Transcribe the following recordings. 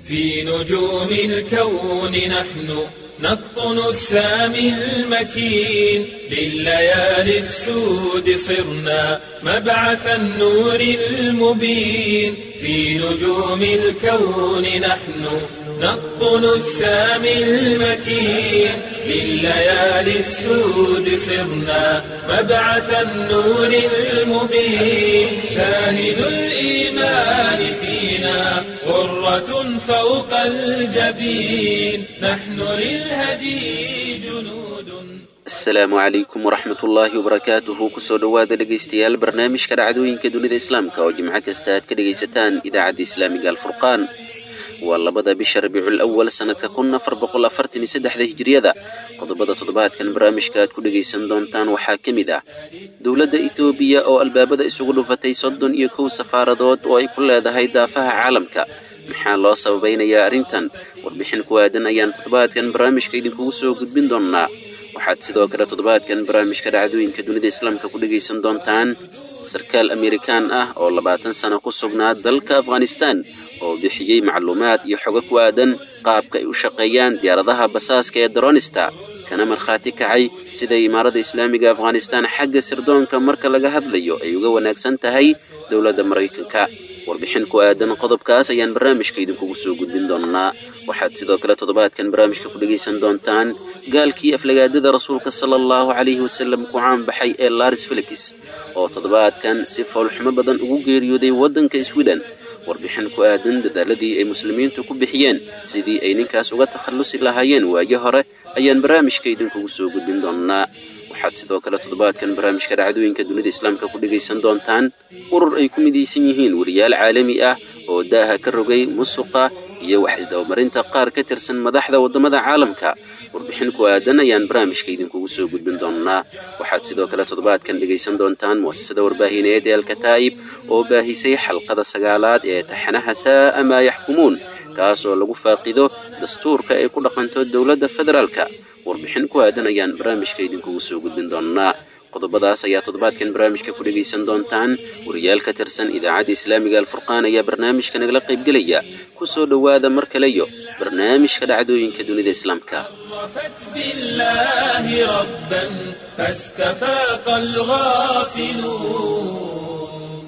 في نجوم الكون نحن نقطن السامي المكين لليالي السود صرنا مبعث النور المبين في نجوم الكون نحن نقطن السامي المكين لليالي السود صرنا مبعث النور المبين شاهد الإيمان فينا غرة فوق الجبين نحن للهدي جنود asalaamu calaykum waraxmat ullaahi wabarakaatuhu kusoo dhowaada dhegaystayaal barnaamijka dhacdooyinka dunida islaamka oo jimco kasta aad ka dhegaysataan idaacadda islaamiga alfurqaan waa labada bisha rabiicul awal sannadka kun afar boqol afartan iyo saddexda hijiriyada qodobada toddobaadkan barnaamijka aad ku dhegaysan doontaan waxaa ka mid ah dowladda etoobiya oo albaabada isugu dhufatay soddon iyo kow safaaradood oo ay ku leedahay daafaha caalamka maxaa loo sababaynayaa arrintan warbixin ku aadan ayaan toddobaadkan barnaamijka idinkugu soo gudbin doonnaa waxaad sidoo kale toddobaadkan barnaamijka dhacdooyinka dunida islaamka ku dhegaysan doontaan sarkaal amerikaan ah oo labaatan sano ku sugnaa dalka afghanistan oo bixiyey macluumaad iyo xogo ku aadan qaabka ay u shaqeeyaan diyaaradaha basaaska ee daronista kana markhaati kacay siday imaarada islaamiga afghanistan xagga sirdoonka marka laga hadlayo ay uga wanaagsan tahay dowladda maraykanka warbixin ku aadan qodobkaas ayaan barnaamijka idinkugu soo gudbin doonnaa waxaad sidoo kale toddobaadkan barnaamijka ku dhegaysan doontaan gaalkii aflagaadada rasuulka sala allahu calayhi wasallam ku caanbaxay ee laris felix oo toddobaadkan si foolxumo badan ugu geeriyooday waddanka swiden warbixin ku aadan dadaaladii ay muslimiintu ku bixiyeen sidii ay ninkaas uga takhallusi lahaayeen waayo hore ayaan barnaamijka idinkugu soo gudbin doonnaa waxaad sidoo kale toddobaadkan barnaamijka dhacdooyinka dunida islaamka ku dhegaysan doontaan urur ay ku midaysan yihiin weriyaal caalami ah oo daaha ka rogay musuqa iyo wax isdabamarinta qaar ka tirsan madaxda waddamada caalamka warbixin ku aadan ayaan barnaamijka idinkugu soo gudbin doonnaa waxaad sidoo kale toddobaadkan dhegaysan doontaan mu'asasada warbaahineed ee alkataa'ib oo baahisay xalqada sagaalaad ee taxanaha saa'a maa yaxkumuun kaas oo lagu faaqido dastuurka ay ku dhaqanto dowladda federaalka warbixin ku aadan ayaan barnaamijka idinkugu soo gudbin doonnaa qodobadaas ayaa toddobaadkan barnaamijka ku dhegaysan doontaan wariyaal ka tirsan idaacadda islaamiga alfurqaan ayaa barnaamijka nagala qaybgelaya ku soo dhowaada mar kaleyo barnaamijka dhacdooyinka dunida islaamka عرفت بالله ربا فاستفاق الغافلون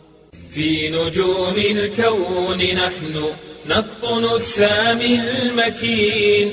في نجوم الكون نحن نقطن السامي المكين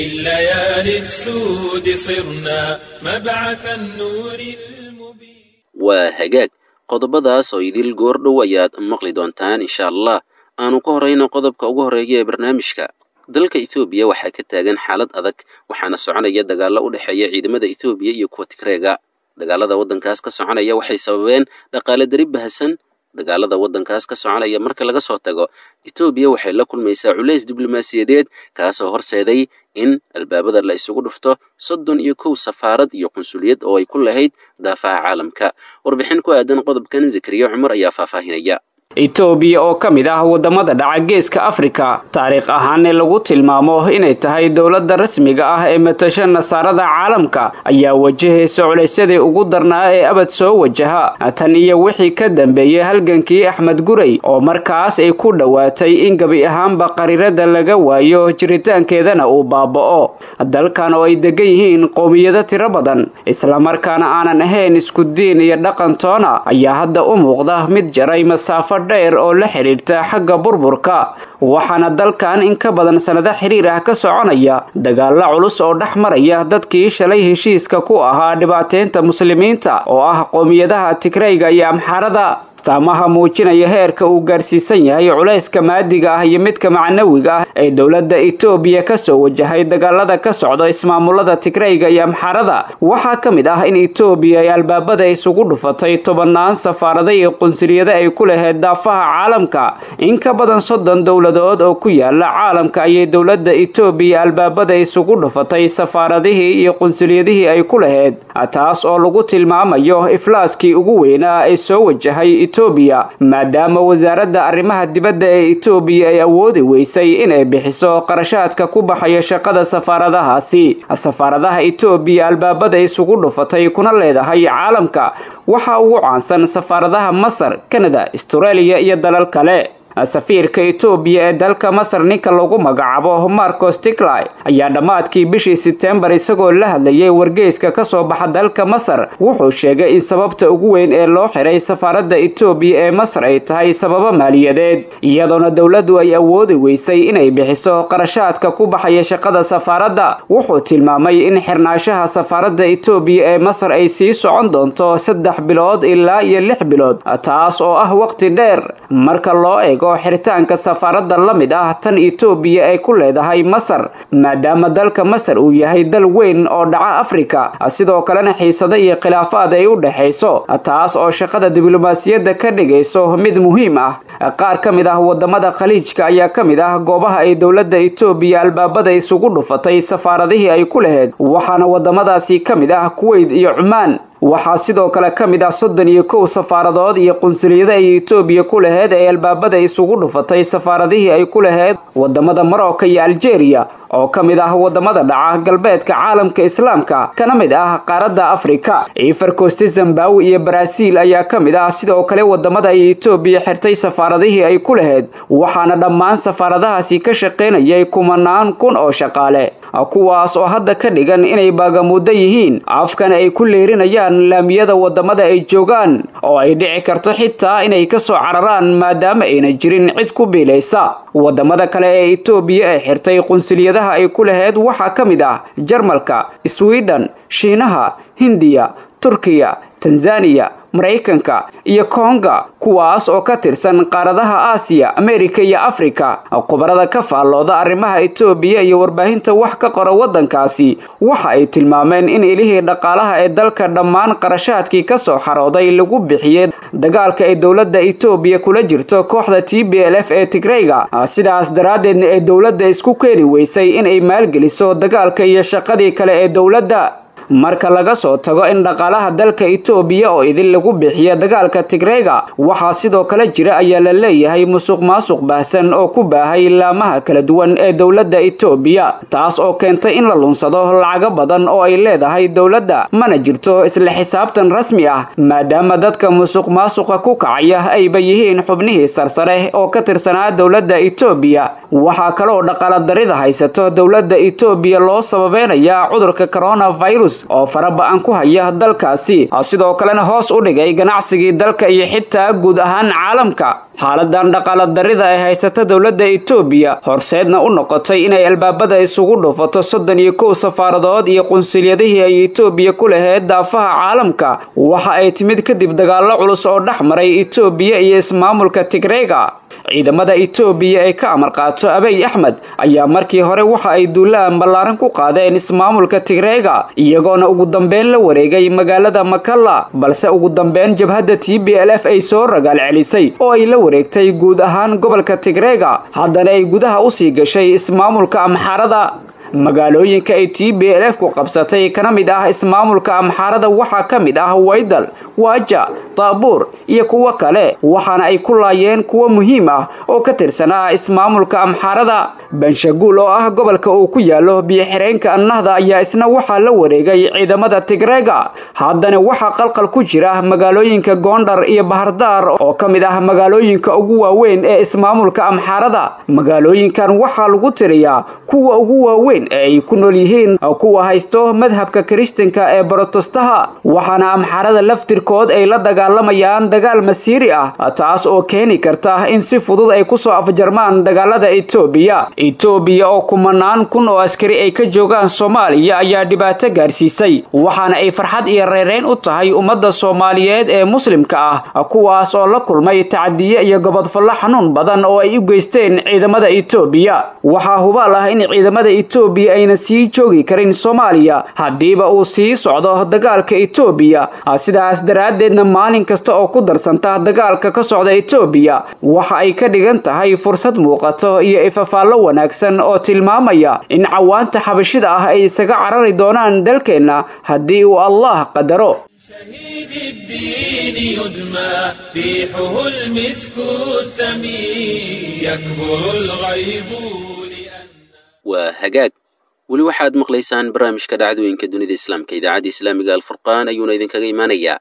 لليالي السود صرنا مبعث النور المبين waa hagaag qodobadaas oo idil goordhow ayaad maqli doontaan insha allah aanu ka horrayno qodobka ugu horreeya ee barnaamijka dalka ethoobiya waxaa ka taagan xaalad adag waxaana soconaya dagaallo u dhexeeya ciidamada ethoobiya iyo kuwa tigreega dagaalada waddankaas ka soconaya waxay sababeen dhaqaale dari bahasan dagaalada waddankaas ka soconaya marka laga soo tago etoobiya waxay la kulmaysaa culays diblomaasiyadeed kaasoo horseeday in albaabada la isugu dhufto soddon iyo kow safaarad iyo qunsuliyad oo ay ku lahayd daafaha caalamka warbixin ku aadan qodobkan zakariya cumar ayaa faahfaahinaya etoobiya oo ka mid ah waddamada dhaca geeska afrika taariikh ahaanee lagu tilmaamo inay tahay dowladda rasmiga ah ee matasha nasaarada caalamka ayaa wajahaysa culaysyadii ugu darnaa ee abad soo wajaha tan iyo wixii ka dambeeyey halgankii axmed gurey oo markaas ay ku dhowaatay in gebi ahaanba qariirada laga waayo jiritaankeedana uu baaba'o dalkan oo ay degan yihiin qowmiyado tiro badan islamarkaana aanan ahayn isku diin iyo dhaqan toona ayaa hadda u muuqda mid jaray masaafo dheer oo la xidhiirta xagga burburka waxaana dalkan in ka badan sannado xiriir ah ka soconaya dagaalla culus oo dhex maraya dadkii shalay heshiiska ku ahaa dhibaateynta muslimiinta oo ah qowmiyadaha tigrayga iyo amxaarada astaamaha muujinaya heerka uu gaarsiisan yahay culayska maadiga ah iyo midka macnawiga ah ee dowladda etoobiya kasoo wajahay dagaalada ka socda ismaamulada tigrayga iyo amxaarada waxaa ka mid ah in etoobiya ay albaabada isugu dhufatay tobannaan safaarada iyo qunsuliyada ay ku lahayd daafaha caalamka in ka badan soddon dowladood oo ku yaala caalamka ayay dowladda etoobiya albaabada isugu dhufatay safaaradihii iyo qunsuliyadihii ay ku lahayd taas oo lagu tilmaamayo iflaaskii ugu weynaa ee soo wajahay etoobiya maadaama wasaaradda arrimaha dibadda ee etoobiya ay awoodi weysay inay bixiso qarashaadka ku baxaya shaqada safaaradahaasi safaaradaha etoobiya albaabada isugu dhufatay kuna leedahay caalamka waxaa ugu caansan safaaradaha masar kanada astareeliya iyo dalal kale safiirka etoobiya ee dalka masar ninka lagu magacaabo marcos tiklay ayaa dhammaadkii bishii sebtembar isagoo la hadlayay wargeyska ka soo baxa dalka masar wuxuu sheegay in sababta ugu weyn ee loo xiray safaaradda etoobiya ee masar ay tahay sababo maaliyadeed iyadoona dowladdu ay awoodi weysay inay bixiso qarashaadka ku baxaya shaqada safaaradda wuxuu tilmaamay in xirnaanshaha safaaradda etoobiya ee masar ay sii socon doonto saddex bilood ilaa iyo lix bilood taas oo ah waqti dheer marka loo eego xiritaanka safaaradda la mid ah tan etoobiya ay ku leedahay masar maadaama dalka masar uu yahay dal weyn oo dhaca afrika sidoo kalena xiisado iyo khilaafaad ay u dhexayso taas oo shaqada diblomaasiyadda ka dhigayso mid muhiim ah qaar ka mid ah wadamada khaliijka ayaa ka mid ah goobaha ay dowladda etoobiya albaabada isugu dhufatay safaaradihii ay ku lahayd waxaana wadamadaasi ka mid ah kuweyt iyo cumaan waxaa sidoo kale ka mid ah soddon iyo kow safaaradood iyo qunsuliyada ay etoobiya ku laheyd ee albaabada isugu dhufatay safaaradihii ay ku laheyd wadamada marocco iyo algeria oo ka mid ah wadamada dhaca galbeedka caalamka islaamka kana mid ah qaaradda afrika ifarkosti zambawi iyo baraaziil ayaa ka mid ah sidoo kale wadamada ay etoobiya xirtay safaaradihii ay ku lahayd waxaana dhammaan safaaradahaasi ka shaqaynayay kumanaan kun oo shaqaale kuwaas oo hadda ka dhigan inay baagamuuddo yihiin afkana ay ku leerinayaan laamiyada wadamada ay joogaan oo ay dhici karto xitaa inay ka soo cararaan maadaama ayna jirin cid ku biilaysa wadamada kale ee etoobiya ee xirtay qunsuliyadaha ay ku lahayd waxaa ka mid ah jarmalka sweden shiinaha hindiya turkiya tanzaniya maraykanka iyo konga kuwaas oo ka tirsan qaaradaha aasiya amerika iyo afrika khubarada ka faallooda arrimaha etoobiya iyo warbaahinta wax ka qora waddankaasi waxa ay tilmaameen in ilihii dhaqaalaha ee dalka dhammaan qarashaadkii ka soo xarooday lagu bixiyey dagaalka ay dowladda etoobiya kula jirto kooxda t b l f ee tigreyga sidaas daraaddeedna ee dowladda isku keeni weysay inay maalgeliso dagaalka iyo shaqadii kale ee dowladda marka laga soo tago in dhaqaalaha dalka etoobiya oo idin lagu bixiya dagaalka tigreyga waxaa sidoo kale jira ayaa la leeyahay musuq maasuq baahsan oo ku baahay laamaha kala duwan ee dowladda etoobiya taas oo keentay in la lunsado lacago badan oo ay leedahay dowladda mana jirto isla xisaabtan rasmi ah maadaama dadka musuq maasuqa ku kacaya ayba yihiin xubnihii sarsare oo ka tirsanaa dowladda etoobiya waxaa kaloo dhaqaaladarida haysato dowladda etoobiya loo sababeynayaa cudurka coronavirus oo faraba-an ku haya dalkaasi sidoo kalena hoos u dhigay ganacsigii dalka iyo xitaa guud ahaan caalamka xaaladan dhaqaala darida ay haysata dowladda etoobiya horseedna u noqotay inay albaabada isugu dhufato soddon iyo kow safaaradood iyo qunsuliyadihii ay etoobiya ku laheyd daafaha caalamka waxa ay timid kadib dagaallo culus oo dhex maray etoobiya iyo ismaamulka tigreyga ciidamada etoobiya ee ka amar qaato abiy axmed ayaa markii hore waxa ay duulaan ballaaran ku qaadeen ismaamulka tigreyga iyagoona ugu dambeyn la wareegay magaalada makalla balse ugu dambeyn jabhadda t b l f ay soo ragaal celisay oo ay la wareegtay guud ahaan gobolka tigreyga haddana ay gudaha usii gashay ismaamulka amxaarada magaalooyinka ay t b l f ku qabsatay kana mid ah ismaamulka amxaarada waxaa ka mid ah waydal waaja daabuur iyo kuwo kale waxaana ay ku laayeen kuwo muhiim ah oo ka tirsanaa ismaamulka amxaarada banshaguul oo ah gobolka uu ku yaalo biyo-xireenka annahda ayaa isna waxaa la wareegay ciidamada tigreega haddana waxaa qalqal ku jira magaalooyinka goondhar iyo bahardaar oo ka mid ah magaalooyinka ugu waaweyn ee ismaamulka amxaarada magaalooyinkan waxaa lagu tiriyaa kuwa ugu waaweyn ee ay ku nool yihiin kuwa haysto madhabka kiristanka ee borotestaha waxaana amxaarada laftirkood ay la dagaalamayaan dagaal masiiri ah taas oo keeni karta in si fudud ay kusoo afjarmaan dagaalada etoobiya etoobiya oo kumanaan kun oo askari ay ka joogaan soomaaliya ayaa dhibaato gaarsiisay waxaana ay farxad iyo reereyn u tahay ummadda soomaaliyeed ee muslimka ah kuwaas oo la kulmay tacadiye iyo gobodfallo xanuun badan oo ay u geysteen ciidamada etoobiya waxaa hubaal ah in ciidamada etoobiya ayna sii joogi karin soomaaliya haddiiba uu sii socdo dagaalka etoobiya sidaas daraaddeedna maalin kasta oo ku darsanta dagaalka ka socda etoobiya waxa ay ka dhigan tahay fursad muuqato iyo ifafaallo wanaagsan oo tilmaamaya in cawaanta xabashida ah ay isaga carari doonaan dalkeenna haddii uu allah qadaro شهيد الدين يدمى ريحه المسك الثمين يكبر الغيظ لأن waa hagaag weli waxaad maqlaysaan barnaamijka dhacdooyinka dunida islaamka idaacadda islaamiga alfurqaan ayuuna idinkaga imaanayaa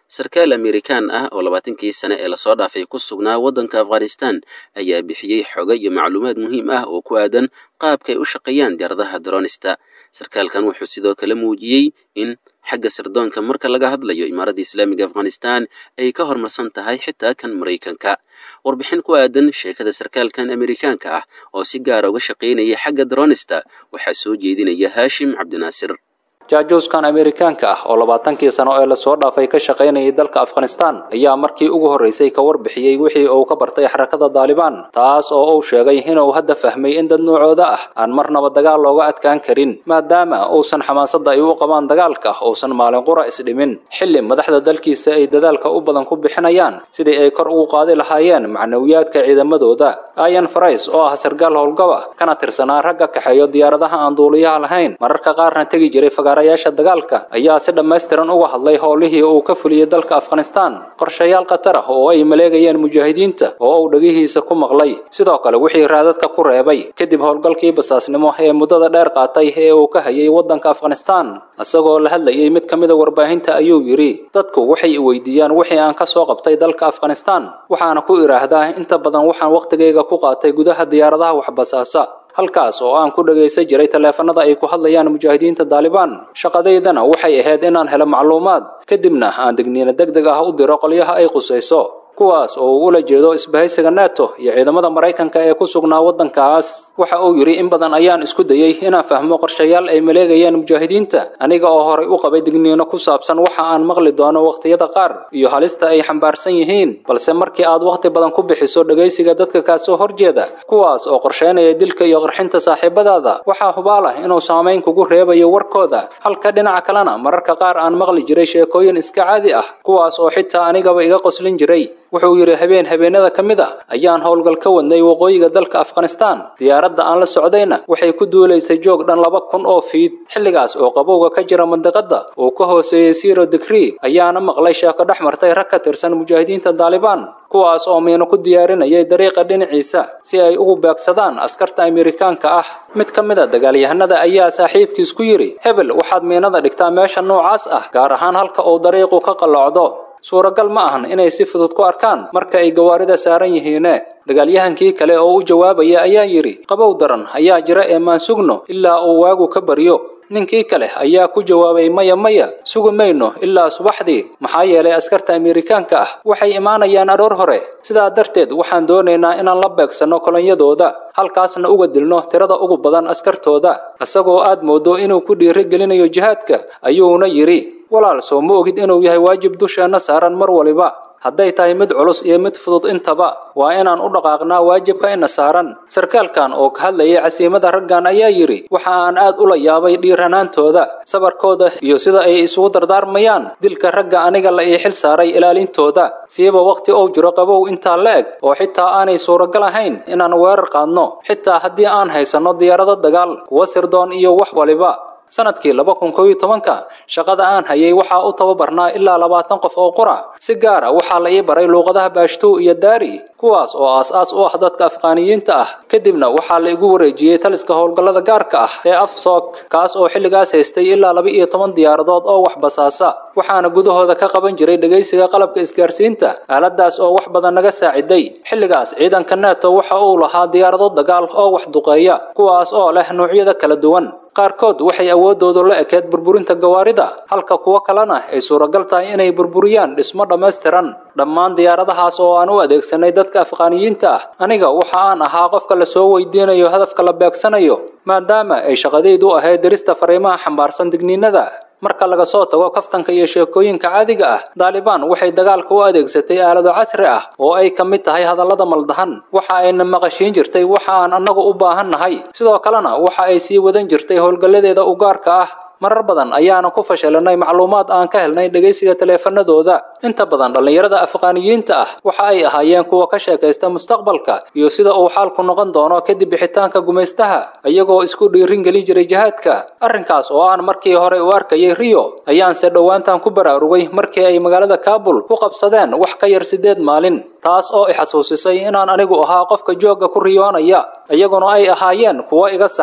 sarkaal amerikaan ah oo labaatankii sane ee lasoo dhaafay ku sugnaa waddanka afghanistan ayaa bixiyey xogo iyo macluumaad muhiim ah oo ku aadan qaabka ay u shaqeeyaan diyaaradaha dronista sarkaalkan wuxuu sidoo kale muujiyey in xagga sirdoonka marka laga hadlayo imaaradda islaamiga afghanistan ay ka hormarsan tahay xitaa kan maraykanka warbixin ku aadan sheekada sarkaalkan amerikaanka ah oo si gaara uga shaqaynaya xagga dronista waxaa soo jeedinaya haashim cabdinaasir jaajuuskan amerikaanka ah oo labaatankii sano ee lasoo dhaafay ka shaqaynayay dalka afghanistan ayaa markii ugu horraysay ka warbixiyey wixii uu ka bartay xarakada daalibaan taas oo uu sheegay inuu hadda fahmay in dad noocooda ah aan marnaba dagaal looga adkaan karin maadaama uusan xamaasadda ay u qabaan dagaalka uusan maalin qura isdhimin xilli madaxda dalkiisa ay dadaalka u badan ku bixinayaan sidii ay kor ugu qaadi lahaayeen macnawiyaadka ciidamadooda ayan farais oo ah sargaal howlgaba kana tirsanaa ragga kaxeeyo diyaaradaha aan duuliyaha lahayn mararka qaarna tegi jiray yaasha dagaalka ayaa si dhammaystiran uga hadlay howlihii uu ka fuliyey dalka afghanistan qorshayaal khatar ah oo ay maleegayeen mujaahidiinta oo uu dhegihiisa ku maqlay sidoo kale wixii raadadka ku reebay kadib howlgalkii basaasnimo ee muddada dheer qaatay ee uu ka hayay waddanka afghanistan isagoo la hadlayay mid ka mida warbaahinta ayuu yidhi dadku waxay i weydiiyaan wixii aan ka soo qabtay dalka afghanistan waxaana ku idhaahdaa inta badan waxaan wakhtigayga ku qaatay gudaha diyaaradaha waxbasaasa halkaas oo aan ku dhagaysan jiray taleefanada ay ku hadlayaan mujaahidiinta daalibaan shaqadaydana waxay ahayd inaan helo macluumaad kadibna aan degniino deg deg ah u diro qolyaha ay qusayso kuwaas oo uu ula jeedo isbahaysiga nato iyo ciidamada maraykanka ee ku sugnaa waddankaas waxa uu yidhi in badan ayaan isku dayey inaan fahmo qorshayaal ay maleegayaan mujaahidiinta aniga oo horay u qabay digniino ku saabsan waxa aan maqli doono wakhtiyada qaar iyo halista ay xambaarsan yihiin balse markii aad wakhti badan ku bixiso dhegaysiga dadka kaasoo horjeeda kuwaas oo qorshaynaya dilka iyo qarxinta saaxiibadaada waxaa hubaal ah inuu saamayn kugu reebayo warkooda halka dhinaca kalena mararka qaar aan maqli jiray sheekooyin iska caadi ah kuwaas oo xitaa anigaba iga qoslin jiray wuxuu yidhi habeen habeenada ka mid ah ayaan howlgal ka wadnay waqooyiga dalka afghanistan diyaaradda aan la socdayna waxay ku duulaysay joog dhan laba kun oo fiid xilligaas oo qabowga ka jira mandiqadda uu ka hooseeyey siro digrii ayaana maqlay sheeko dhex martay rag ka tirsan mujaahidiinta daalibaan kuwaas oo miino ku diyaarinayay dariiqa dhinaciisa si ay ugu beegsadaan askarta amerikaanka ah mid ka mid a dagaalyahanada ayaa saaxiibkiis ku yidhi hebel waxaad miinada dhigtaa meesha noocaas ah gaar ahaan halka uu dariiqu ka qallocdo suuragal ma ahan inay si fudud ku arkaan marka ay gawaarida saaran yihiine dagaalyahankii kale oo u jawaabaya ayaa yidhi qabow daran ayaa jira ee maan sugno ilaa uu waagu ka baryo ninkii kale ayaa ku jawaabay maya maya sugi mayno ilaa subaxdii maxaa yeelay askarta amerikaanka ah waxay imaanayaan aroor hore sidaa darteed waxaan doonaynaa inaan la beegsanno kolonyadooda halkaasna uga dilno tirada ugu badan askartooda isagoo aad moodo inuu ku dhiiri gelinayo jihaadka ayuuna yidhi walaal soo ma ogid inuu yahay waajib dusheenna saaran mar waliba hadday tahay mid culus iyo mid fudud intaba waa inaan u dhaqaaqnaa waajibka ina saaran sarkaalkan oo ka hadlayay casiimada raggan ayaa yidhi waxa aan aad ula yaabay dhiiranaantooda sabarkooda iyo sida ay isugu dardaarmayaan dilka ragga aniga la ii xil saaray ilaalintooda siiba wakhti uu jiro qabow intaa la eg oo xitaa aanay suuragal ahayn inaan weerar qaadno xitaa haddii aan haysanno diyaarado dagaal kuwa sirdoon iyo wax waliba sanadkii laba kun koob iyo tobanka shaqada aan hayay waxaa u tababarnaa ilaa labaatan qof oo qura si gaar ah waxaa la ii baray luuqadaha baashtuu iyo daari kuwaas oo aas-aas u ah dadka afqaaniyiinta ah kadibna waxaa la igu wareejiyey taliska howlgallada gaarka ah ee afsoog kaas oo xilligaas haystay ilaa laba iyo toban diyaaradood oo wax basaasa waxaana gudahooda ka qaban jiray dhegaysiga qalabka isgaarsiinta aaladaas oo wax badan naga saaciday xilligaas ciidanka neto waxa uu lahaa diyaarado dagaal oo wax duqeeya kuwaas oo leh noocyada kala duwan qaarkood waxay awooddoodu la ekeed burburinta gawaarida halka kuwo kalena ay suuragal tahay inay burburiyaan dhismo dhammaystiran dhammaan diyaaradahaas oo aan u adeegsanay dadka afqaaniyiinta ah aniga waxa aan ahaa qofka la soo weydiinayo hadafka la beegsanayo maadaama ay shaqadaydu ahayd dirista fariimaha xambaarsan digniinada marka laga soo tago kaftanka iyo sheekooyinka caadiga ah daalibaan waxay dagaalka u adeegsatay aalado casri ah oo ay ka mid tahay hadallada maldahan waxa ayna maqashiin jirtay waxa aan annagu u baahan nahay sidoo kalena waxa ay sii wadan jirtay howlgalladeeda u gaarka ah marar badan ayaana ku fashilanay macluumaad aan ka helnay dhegaysiga taleefanadooda inta badan dhallinyarada afqaaniyiinta ah waxa ay ahaayeen kuwa ka sheekaysta mustaqbalka iyo sida uu xaalku noqon doono kadib bixitaanka gumaystaha iyagoo isku dhiirin gelin jiray jihaadka arrinkaas oo aan markii hore u arkayay rio ayaanse dhowaantan ku baraarugay markii ay magaalada kaabul ku qabsadeen wax ka yar siddeed maalin taas oo i xasuusisay inaan anigu ahaa qofka joogga ku riyoonaya iyaguna ay ahaayeen kuwo iga saxan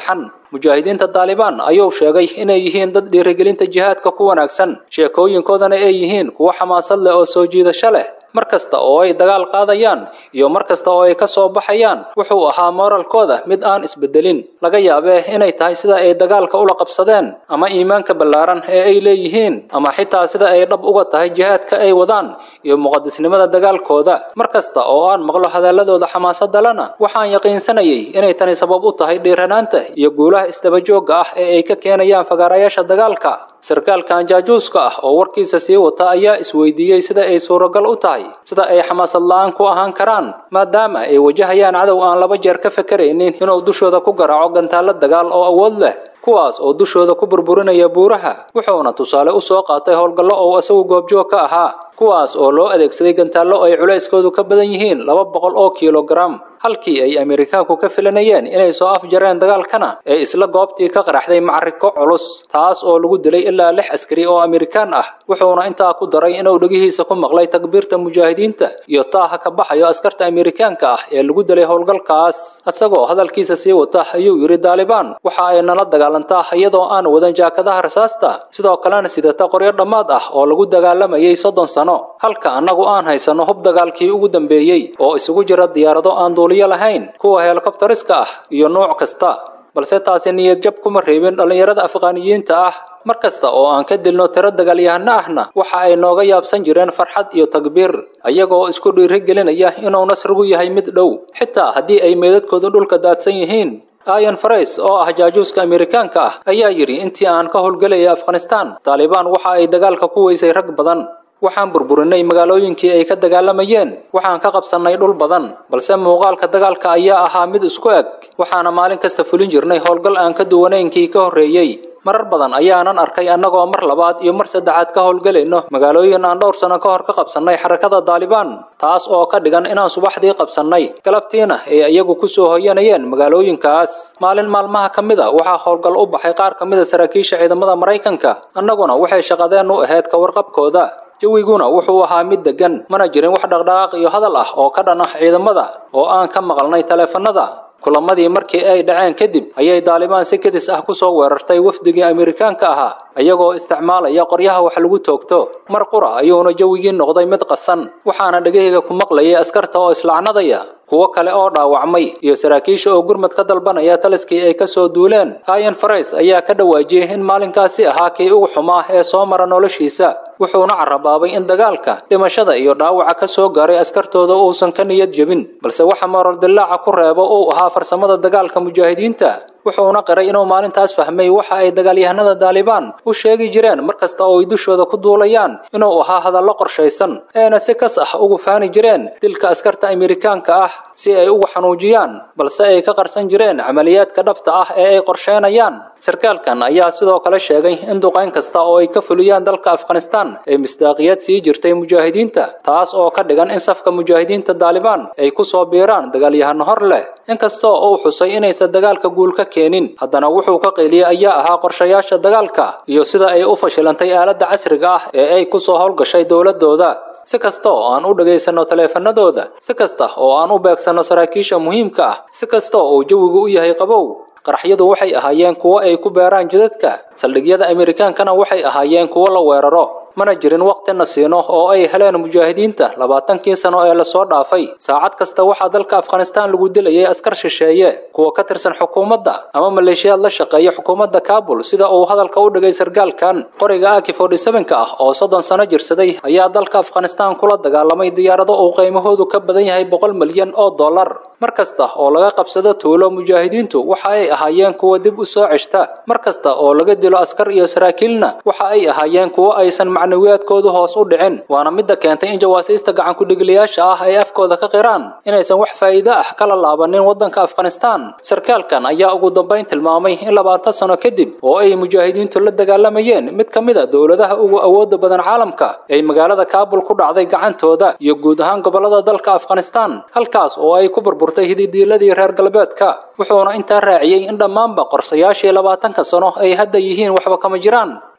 mujaahidiinta daalibaan ayuu sheegay inay yihiin dad dhiirigelinta jihaadka ku wanaagsan sheekooyinkoodana ay yihiin kuwo xamaasad leh oo soo jiidasho leh mar kasta oo ay dagaal qaadayaan iyo mar kasta oo ay ka soo baxayaan wuxuu ahaa mooralkooda mid aan isbedelin laga yaabee inay tahay sida ay dagaalka ula qabsadeen ama iimaanka ballaaran ee ay leeyihiin ama xitaa sida ay dhab uga tahay jihaadka ay wadaan iyo muqadisnimada dagaalkooda mar kasta oo aan maqlo hadalladooda xamaasadda lena waxaan yaqiinsanayay inay tani sabab u tahay dhiiranaanta iyo guulaha isdabajoogga ah ee ay ka keenayaan fagaarayaasha dagaalka sarkaalkan jaajuuska ah oo warkiisa sii wata ayaa isweydiiyey sida ay suuragal u tahay sida ay xamaasad la-aan ku ahaan karaan maadaama ay wajahayaan cadow aan laba jeer ka fakaraynin inuu dushooda ku garaaco gantaallo dagaal oo awood leh kuwaas oo dushooda ku burburinaya buuraha wuxuuna tusaale u soo qaatay howlgallo oo isagu goobjoog ka ahaa kuwaas oo loo adeegsaday gantaallo ay culayskoodu ka badan yihiin laba boqol oo kilogaram halkii ay amerikaanku ka filanayeen inay soo afjareen dagaalkana ee isla goobtii ka qaraxday macariko culus taas oo lagu dilay ilaa lix askari oo amerikaan ah wuxuuna intaa ku daray inuu dhegihiisa ku maqlay takbiirta mujaahidiinta iyo taaha ka baxayo askarta amerikaanka ah ee lagu dilay howlgalkaas isagoo hadalkiisa sii wata ayuu yidhi daalibaan waxa ay nala dagaalantaa iyadoo aan wadan jaakadaha rasaasta sidoo kalena sidata qoryo dhammaad ah oo lagu dagaalamayay soddon sano halka annagu aan haysanno hub dagaalkii ugu dambeeyey oo isugu jira diyaarado aan duuliyo lahayn kuwa helikobtariska ah iyo nuuc kasta balse taasi niyad jab kuma reebin dhallinyarada afqaaniyiinta ah mar kasta oo aan ka dilno tiro dagaalyahano ahna waxa ay nooga yaabsan jireen farxad iyo takbiir ayagoo isku dhiirigelinaya inuu nasrigu yahay mid dhow xitaa haddii ay meedadkoodu dhulka daadsan yihiin ayan farais oo ah jaajuuska amerikaanka ah ayaa yidhi intii aan ka howlgelayay afghanistaan taalibaan waxa ay dagaalka ku weysay rag badan waxaan burburinay magaalooyinkii ay ka dagaalamayeen waxaan ka qabsannay dhul badan balse muuqaalka dagaalka ayaa ahaa mid isku eg waxaana maalin kasta fulin jirnay howlgal aan ka duwanaynkii ka horreeyey marar badan ayaanan arkay annagoo mar labaad iyo mar saddexaad ka howlgelayno magaalooyin aan dhowr sano ka hor ka qabsannay xarakada daalibaan taas oo ka dhigan inaan subaxdii qabsannay galabtiina ay iyagu ku soo hoyanayeen magaalooyinkaas maalin maalmaha ka mid a waxaa howlgal u baxay qaar ka mid a saraakiisha ciidamada maraykanka annaguna waxay shaqadeen u ahayd ka warqabkooda jawiguna wuxuu ahaa mid deggan mana jirin wax dhaqdhaqaaq iyo hadal ah oo ka dhan ah ciidamada oo aan ka maqalnay taleefanada kulamadii markii ay dhaceen kadib ayay daalibaan si kadis ah ku soo weerartay wafdigii amerikaanka ahaa iyagoo isticmaalaya qoryaha wax lagu toogto mar qura ayuuna jawigii noqday mid qasan waxaana dhegahayga ku maqlayay askarta oo islacnadaya kuwo kale oo dhaawacmay iyo saraakiisha oo gurmad ka dalbanaya taliskii ay ka soo duuleen ayan farais ayaa ka dhawaajiyey in maalinkaasi ahaa kii ugu xumaa ee soo mara noloshiisa wuxuuna carabaabay in dagaalka dhimashada iyo dhaawaca ka soo gaaray askartooda uusan ka niyad jebin balse waxa moral dillaaca ku reebo uu ahaa farsamada dagaalka mujaahidiinta wuxuuna qiray inuu maalintaas fahmay waxa ay dagaalyahanada daalibaan u sheegi jireen mar kasta oo ay dushooda ku duulayaan inuu ahaa hadallo qorshaysan eena si kas ah ugu faani jireen dilka askarta amerikaanka ah si ay ugu xanuujiyaan balse ay ka qarsan jireen camaliyaadka dhabta ah ee ay qorsheynayaan sarkaalkan ayaa sidoo kale sheegay in duqayn kasta oo ay ka fuliyaan dalka afghanistaan ay misdaaqiyad sii jirtay mujaahidiinta taas oo ka dhigan in safka mujaahidiinta daalibaan ay ku soo biiraan dagaalyahano hor leh inkastoo uu xusay inaysan dagaalka guul ka keenin haddana wuxuu ka qayliyey ayaa ahaa qorshayaasha dagaalka iyo sida ay u fashilantay aaladda casriga ah ee ay ku soo howlgashay dowladooda si kasta oo aan u dhagaysanno taleefanadooda si kasta oo aan u beegsanno saraakiisha muhiimka ah si kasta oo jawigu u yahay qabow qaraxyadu waxay ahaayeen kuwo ay ku beeraan jidadka saldhigyada amerikaankana waxay ahaayeen kuwo la weeraro mana jirin waqtina siino oo ay heleen mujaahidiinta labaatankii sano ee lasoo dhaafay saacad kasta waxaa dalka afghanistaan lagu dilayay askar shisheeye kuwa ka tirsan xukuumadda ama maleeshiyaad la shaqeeya xukuumadda kaabul sida uu hadalka u dhigay sargaalkan qoriga aki ka ah oo soddon sano jirsaday ayaa dalka afghanistaan kula dagaalamay diyaarado uu qiimahoodu ka badan yahay boqol milyan oo dollar mar kasta oo laga qabsado tuulo mujaahidiintu waxa ay ahaayeen kuwa dib u soo ceshta mar kasta oo laga dilo askar iyo saraakiilna waxa ay ahaayeen kuwo aysan macnawiyaadkoodu hoos u dhicin waana midda keentay in jawaasiista gacanku-dhigliyaasha ah ay afkooda ka qiraan inaysan wax faa'iido ah kala laabanin waddanka afghanistaan sarkaalkan ayaa ugu dambayn tilmaamay in labaatan sano kadib oo ay mujaahidiintu la dagaalamayeen mid ka mid a dowladaha ugu awooda badan caalamka ay magaalada kaabul ku dhacday gacantooda iyo guud ahaan gobollada dalka afghanistaan halkaas oo ay ku burburtay hididiiladii reer galbeedka wuxuuna intaa raaciyey in dhammaanba qorsayaashii labaatanka sano ay hadda yihiin waxba kama jiraan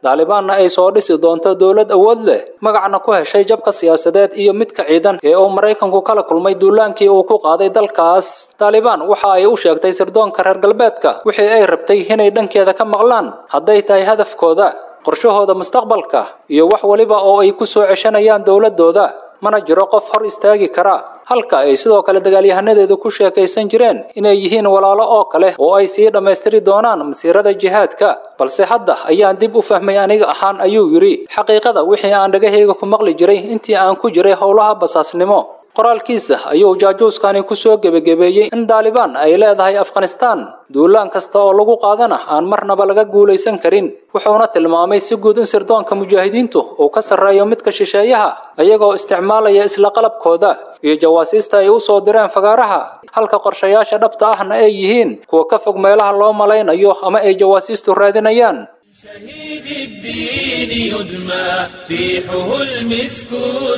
daalibaanna ay soo dhisi doonto dowlad awood leh magacna ku heshay jabka siyaasadeed iyo midka ciidan ee uu maraykanku kala kulmay duulaankii uu ku qaaday dalkaas daalibaan waxa ay u sheegtay sirdoonka reer galbeedka wixii ay rabtay inay dhankeeda ka maqlaan hadday tahay hadafkooda qorshahooda mustaqbalka iyo wax waliba oo ay ku soo ceshanayaan dowladooda mana jiro qof hor istaagi kara halka ay sidoo kale dagaalyahanadeedu ku sheekaysan jireen inay yihiin walaalo oo kale oo ay sii dhammaystiri doonaan masiirada jihaadka balse hadda ayaan dib u fahmay aniga ahaan ayuu yidhi xaqiiqada wixii aan dhagahayga ku maqli jiray intii aan ku jiray howlaha basaasnimo qoraalkiisa ayuu jaajuuskani ku soo gebagabeeyey in daalibaan ay leedahay afghanistaan duulaan kasta oo lagu qaadana aan marnaba laga guulaysan karin wuxuuna tilmaamay si guud in sirdoonka mujaahidiintu uu ka sarreeyo midka shisheeyaha ayagoo isticmaalaya isla qalabkooda iyo jawaasiista ay u soo direen fagaaraha halka qorshayaasha dhabta ahna ay yihiin kuwa ka fog meelaha loo malaynayo ama ay jawaasiistu raadinayaan شهيد الدين يدمى ريحه المسك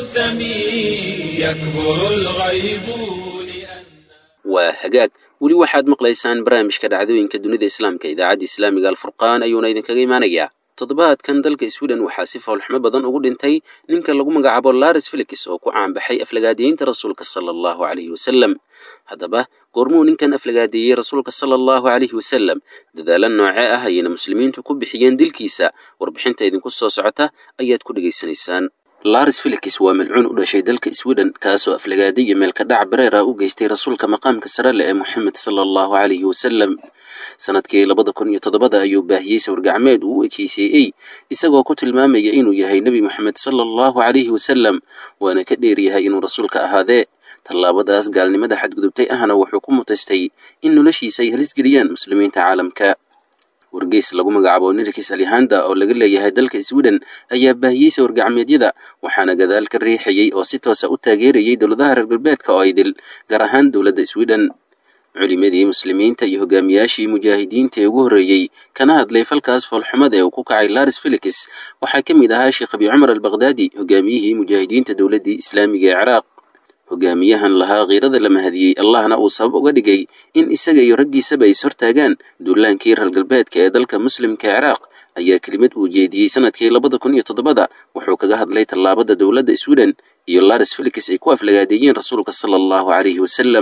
الثمين يكبر الغيظ لأن waa hagaag weli waxaad maqlaysaan barnaamijka dhacdooyinka dunida islaamka idaacadda islaamiga alfurqaan ayuuna idinkaga imanayaa toddobaadkan dalka sweden waxaa si foolxumo badan ugu dhintay ninka lagu magacaabo laris felix oo ku caanbaxay aflagaadiyeynta rasuulka sala allahu calayhi wasalam haddaba goormuu ninkan aflagaadeeyey rasuulka sala allahu calayhi wasalam dadaalo noocee ah ayayna muslimiintu ku bixiyeen dilkiisa warbixinta idinku soo socota ayaad ku dhegaysanaysaan laris felix waa milcuun u dhashay dalka sweden kaasoo aflagaaday iyo meelka dhac bareer ah u geystay rasuulka maqaamka sare leh ee moxamed sala allahu calayhi wasalam sanadkii labada kun iyo toddobada ayuu baahiyey sawir-gacmeed uu u ekeyseeyey isagoo ku tilmaamaya inuu yahay nebi moxamed sala allahu calayhi wasalam waana ka dheeryahay inuu rasuulka ahaadee tallaabadaas gaalnimada xadgudubtay ahna wuxuu ku mutaystay in noloshiisa ay halis geliyaan muslimiinta caalamka wargeys lagu magacaabo nirkis alihanda oo laga leeyahay dalka sweden ayaa baahiyey sawir-gacmeedyada waxaana gadaal ka riixayey oo si toosa u taageerayay dowladaha reer galbeedka oo idil gaar ahaan dowladda sweden culimadii muslimiinta iyo hogaamiyaashii mujaahidiinta ee ugu horreeyey kana hadlay falkaas foolxumada ee uu ku kacay laris felix waxaa ka mid ahaa sheekh abi cumar albakhdadi hogaamiyihii mujaahidiinta dowladdii islaamiga ee ciraaq hogaamiyahan lahaa kiirada la mahadiyey allahna uu sabab uga dhigay in isaga iyo raggiisaba ay ishortaagaan duulaankii reer galbeedka ee dalka muslimka ee ciraaq ayaa kelimad uu jeediyey sanadkii labada kun iyo toddobada wuxuu kaga hadlay tallaabada dowladda sweden iyo laris felix ay ku aflagaadeeyeen rasuulka sala allahu calayhi wasalam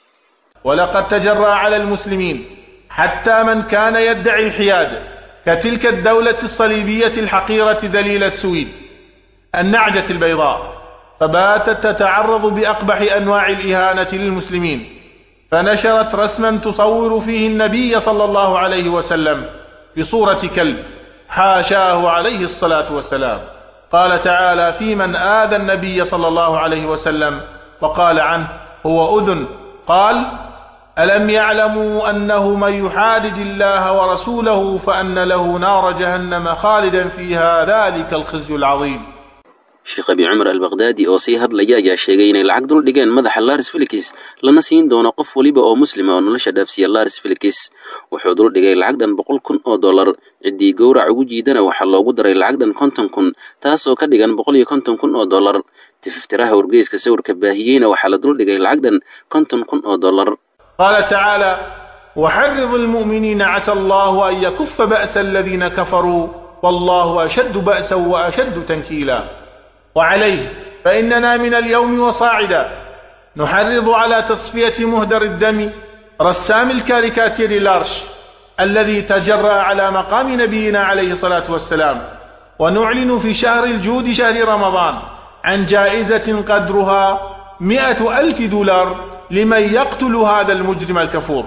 ولقد تجرى على المسلمين حتى من كان يدعي الحياد كتلك الدولة الصليبية الحقيرة ذليل السويد النعجة البيضاء فباتت تتعرض بأقبح أنواع الإهانة للمسلمين فنشرت رسما تصور فيه النبي صلى الله عليه وسلم بصورة كلب حاشاه عليه الصلاة والسلام قال تعالى في من آذى النبي صلى الله عليه وسلم وقال عنه هو أذن قال ألم يعلموا أنه من يحادد الله ورسوله فأن له نار جهنم خالدا فيها ذلك الخزي العظيم sheekh abi cumar albakhdadi oo sii hadlaya ayaa sheegay inay lacag dul dhigeen madaxa laris felix lana siin doono qof weliba oo muslima oo nolosha dhaafsiya laris felix wuxuu dul dhigay lacag dhan boqol kun oo dollar ciddii gowrac ugu jiidana waxaa loogu daray lacag dhan konton kun taasoo ka dhigan boqol iyo konton kun oo dollar tififtiraha wargeyska sawirka baahiyeyna waxaa la dul dhigay lacag dhan konton kun oo dollar قال تعالى وحرض المؤمنين عسى الله أن يكف بأس الذين كفروا والله أشد بأسا وأشد تنكيلا وعليه فإننا من اليوم وصاعدا نحرض على تصفية مهدر الدم رسام الكاريكاتير لارش الذي تجرأ على مقام نبينا عليه الصلاة والسلام ونعلن في شهر الجود شهر رمضان عن جائزة قدرها مئة ألف دولار لمن يقتل هذا المجرم الكفور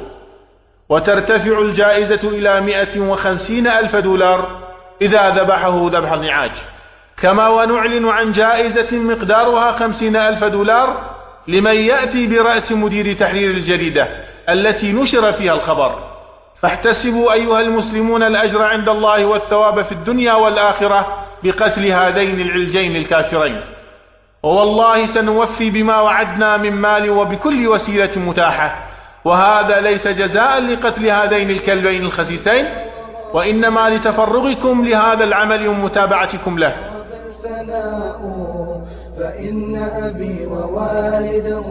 وترتفع الجائزة إلى مئة وخمسين ألف دولار إذا ذبحه ذبح النعاج كما ونعلن عن جائزة مقدارها خمسين ألف دولار لمن يأتي برأس مدير تحرير الجريدة التي نشر فيها الخبر فاحتسبوا أيها المسلمون الأجر عند الله والثواب في الدنيا والآخرة بقتل هذين العلجين الكافرين ووالله سنوفي بما وعدنا من مال وبكل وسيلة متاحة وهذا ليس جزاء لقتل هذين الكلبين الخسيسين وإنما لتفرغكم لهذا العمل ومتابعتكم له الفناء فإن أبي ووالده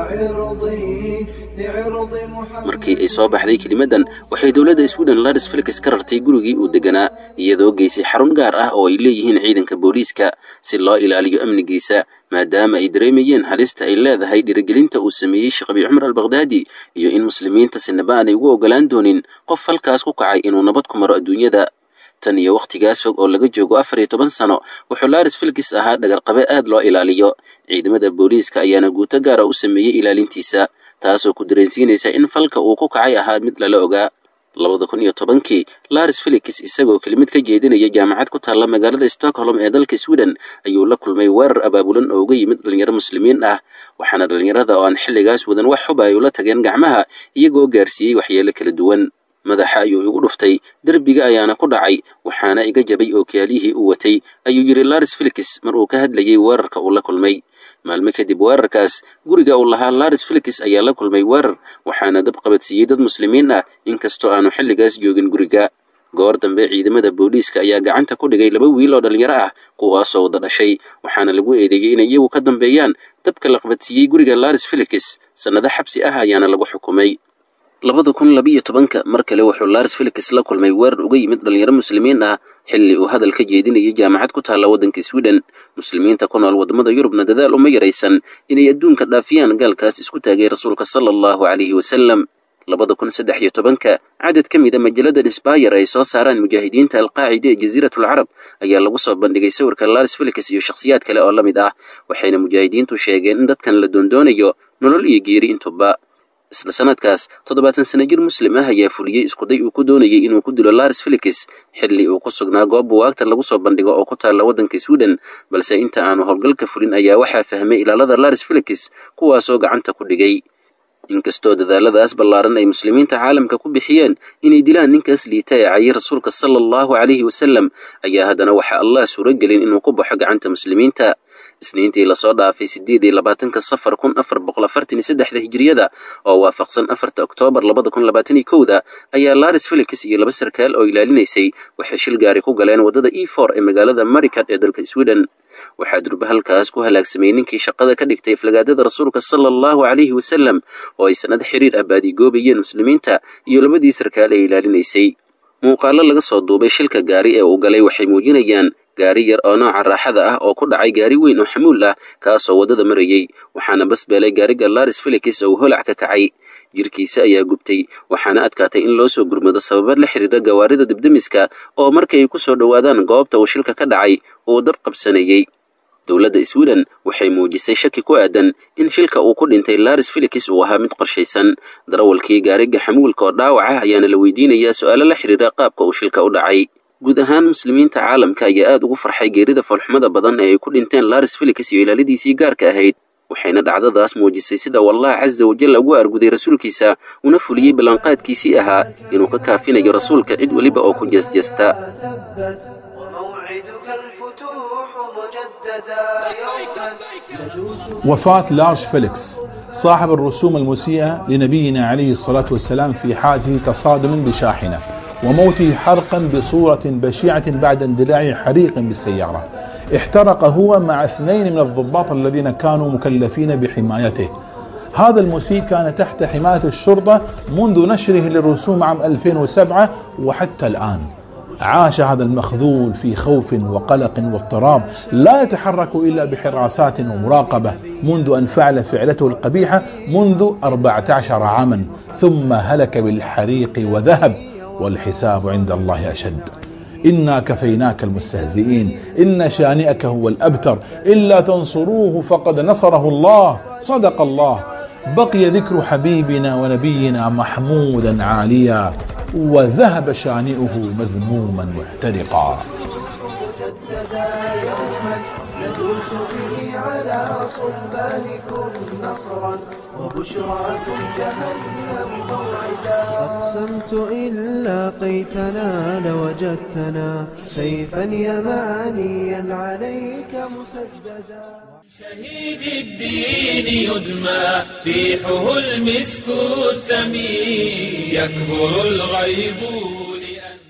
وعرضي لعرض محمد markii ay soo baxday kelimaddan waxay dowladda sweden laris felix ka rartay gurigii uu deganaa iyadoo geysay xarun gaar ah oo ay leeyihiin ciidanka booliiska si loo ilaaliyo amnigiisa maadaama ay dareemayeen halista ay leedahay dhiirigelinta uu sameeyey sheekh abi cumar albakdaadi iyo in muslimiinta sinaba aanay ugu ogolaan doonin qof halkaas ku kacay inuu nabad ku maro adduunyada tan iyo wakhtigaas fog oo laga joogo afar iyo toban sano wuxuu laris felix ahaa dhagarqabe aad loo ilaaliyo ciidamada booliiska ayaana guuto gaara u sameeyey ilaalintiisa taasoo ku dareensiinaysa in falka uu ku kacay ahaa mid lala ogaa labada kun iyo tobankii laris felix isagoo kelimid ka jeedinaya jaamacad ku taalla magaalada stockholm ee dalka sweden ayuu la kulmay weerar abaabulan oo uga yimid dhalinyaro muslimiin ah waxaana dhallinyarada oo aan xilligaas wadan wax xuba ay ula tageen gacmaha iyagoo gaarsiiyey waxyeelo kala duwan madaxa ayuu igu dhuftay derbiga ayaana ku dhacay waxaana iga jabay oo kaaliyihii uu watay ayuu yidhi laris felix mar uu ka hadlayey weerarka uu la kulmay maalmo kadib weerarkaas guriga uu lahaa laris felix ayaa la kulmay weerar waxaana dab qabadsiiyey dad muslimiin ah inkastoo aanu xilligaas joogin guriga goor dambe ciidamada booliiska ayaa gacanta ku dhigay laba wiil oo dhallinyaro ah kuwaasoo wada dhashay waxaana lagu eedeeyey inay iyagu ka dambeeyaan dabka la qabadsiiyey guriga laris felix sannado xabsi ah ayaana lagu xukumay labada kun labiiyo tobanka mar kale wuxuu laris felix la kulmay weerar uga yimid dhalinyaro muslimiin ah xilli uu hadal ka jeedinayay jaamacad ku taalla waddanka sweden muslimiinta ku nool waddamada yurubna dadaal uma yaraysan inay adduunka dhaafiyaan gaalkaas isku taagay rasuulka sala allahu calayhi wasalam labada kun saddex iyo tobanka cadad ka mida majalada insbayr ay soo saaraan mujaahidiinta alqaacida ee jasiiratul carab ayaa lagu soo bandhigay sawirka laris felix iyo shakhsiyaad kale oo la mid ah waxayna mujaahidiintu sheegeen in dadkan la doondoonayo nolol iyo geeri intuba isla sanadkaas toddobaatan sana jir muslim ah ayaa fuliyey iskuday uu ku doonayay inuu ku dilo laris felix xilli uu ku sugnaa goob buwaagta lagu soo bandhigo oo ku taalla waddanka sweden balse inta aanu howlgalka fulin ayaa waxaa fahmay ilaalada laris felix kuwaasoo gacanta ku dhigay inkastoo dadaaladaas ballaaran ay muslimiinta caalamka ku bixiyeen inay dilaan ninkaas liita ee cayay rasuulka sala allahu calayhi wasalam ayaa haddana waxaa allah suuragelin inuu ku baxo gacanta muslimiinta isniintii lasoo dhaafay siddeed iyo labaatanka safar kun afar boqol afartan iyo saddexda hijiriyada oo waafaqsan afarta oktoobar labada kun labaatan iyo kowda ayaa laris felix iyo laba sarkaal oo ilaalinaysay waxay shil gaari ku galeen waddada e for ee magaalada marikad ee dalka sweden waxaa durba halkaas ku halaagsamay ninkii shaqada ka dhigtay aflagaadada rasuulka sala allahu calayhi wasalam oo ay sannad xiriir ah baadigoobayeen muslimiinta iyo labadii sarkaal ee ilaalinaysay muuqaallo laga soo duubay shilka gaari ee uu galay waxay muujinayaan gaari yar oo nooca raaxada ah oo ku dhacay gaari weyn oo xamuul ah kaasoo waddada marayey waxaana basbeelay gaariga laris felix oo uu holac ka kacay jirkiisa ayaa gubtay waxaana adkaatay in loo soo gurmado sababad la xidhiidha gawaarida dibdemiska oo markay ay ku soo dhowaadaan goobta uu shilka ka dhacay uu dab qabsanayey dowladda sweden waxay muujisay shaki ku aadan in shilka uu ku dhintay laris felix uu ahaa mid qorshaysan darawalkii gaariga xamuulka oo dhaawac ah ayaana la weydiinayaa su'aalo la xidhiidha qaabka uu shilka u dhacay guud ahaan muslimiinta caalamka ayaa aad ugu farxay geerida foolxumada badan ee ay ku dhinteen laris felix iyo ilaaladiisii gaarka ahayd waxayna dhacdadaas muujisay sida wallah casa wajalla ugu arguday rasuulkiisa una fuliyey ballanqaadkiisii ahaa inuu ka kaafinayo rasuulka cid weliba oo ku jeesjeesta وموعدك الفتوح مجددا يوما وفاة لارش فيليكس صاحب الرسوم المسيئة لنبينا عليه الصلاة والسلام في حادث تصادم بشاحنة وموته حرقا بصورة بشعة بعد اندلاع حريق بالسيارة احترق هو مع اثنين من الضباط الذين كانوا مكلفين بحمايته هذا المسيء كان تحت حماية الشرطة منذ نشره للرسوم عام 2007 وحتى الآن عاش هذا المخذول في خوف وقلق واضطراب لا يتحرك إلا بحراسات ومراقبة منذ أن فعل فعلته القبيحة منذ 14 عاما ثم هلك بالحريق وذهب والحساب عند الله أشد إنا كفيناك المستهزئين إن شانئك هو الأبتر إلا تنصروه فقد نصره الله صدق الله بقي ذكر حبيبنا ونبينا محمودا عاليا وذهب شانئه مذموما محترقا مجددا يوما ندوس به على صلبانكم نصرا وبشراكم جهنم موعدا أقسمت إن لاقيتنا لوجدتنا سيفا يمانيا عليك مسددا شهيد الدين يدمى ريحه المسك الثمين يكبر الغيظ لأن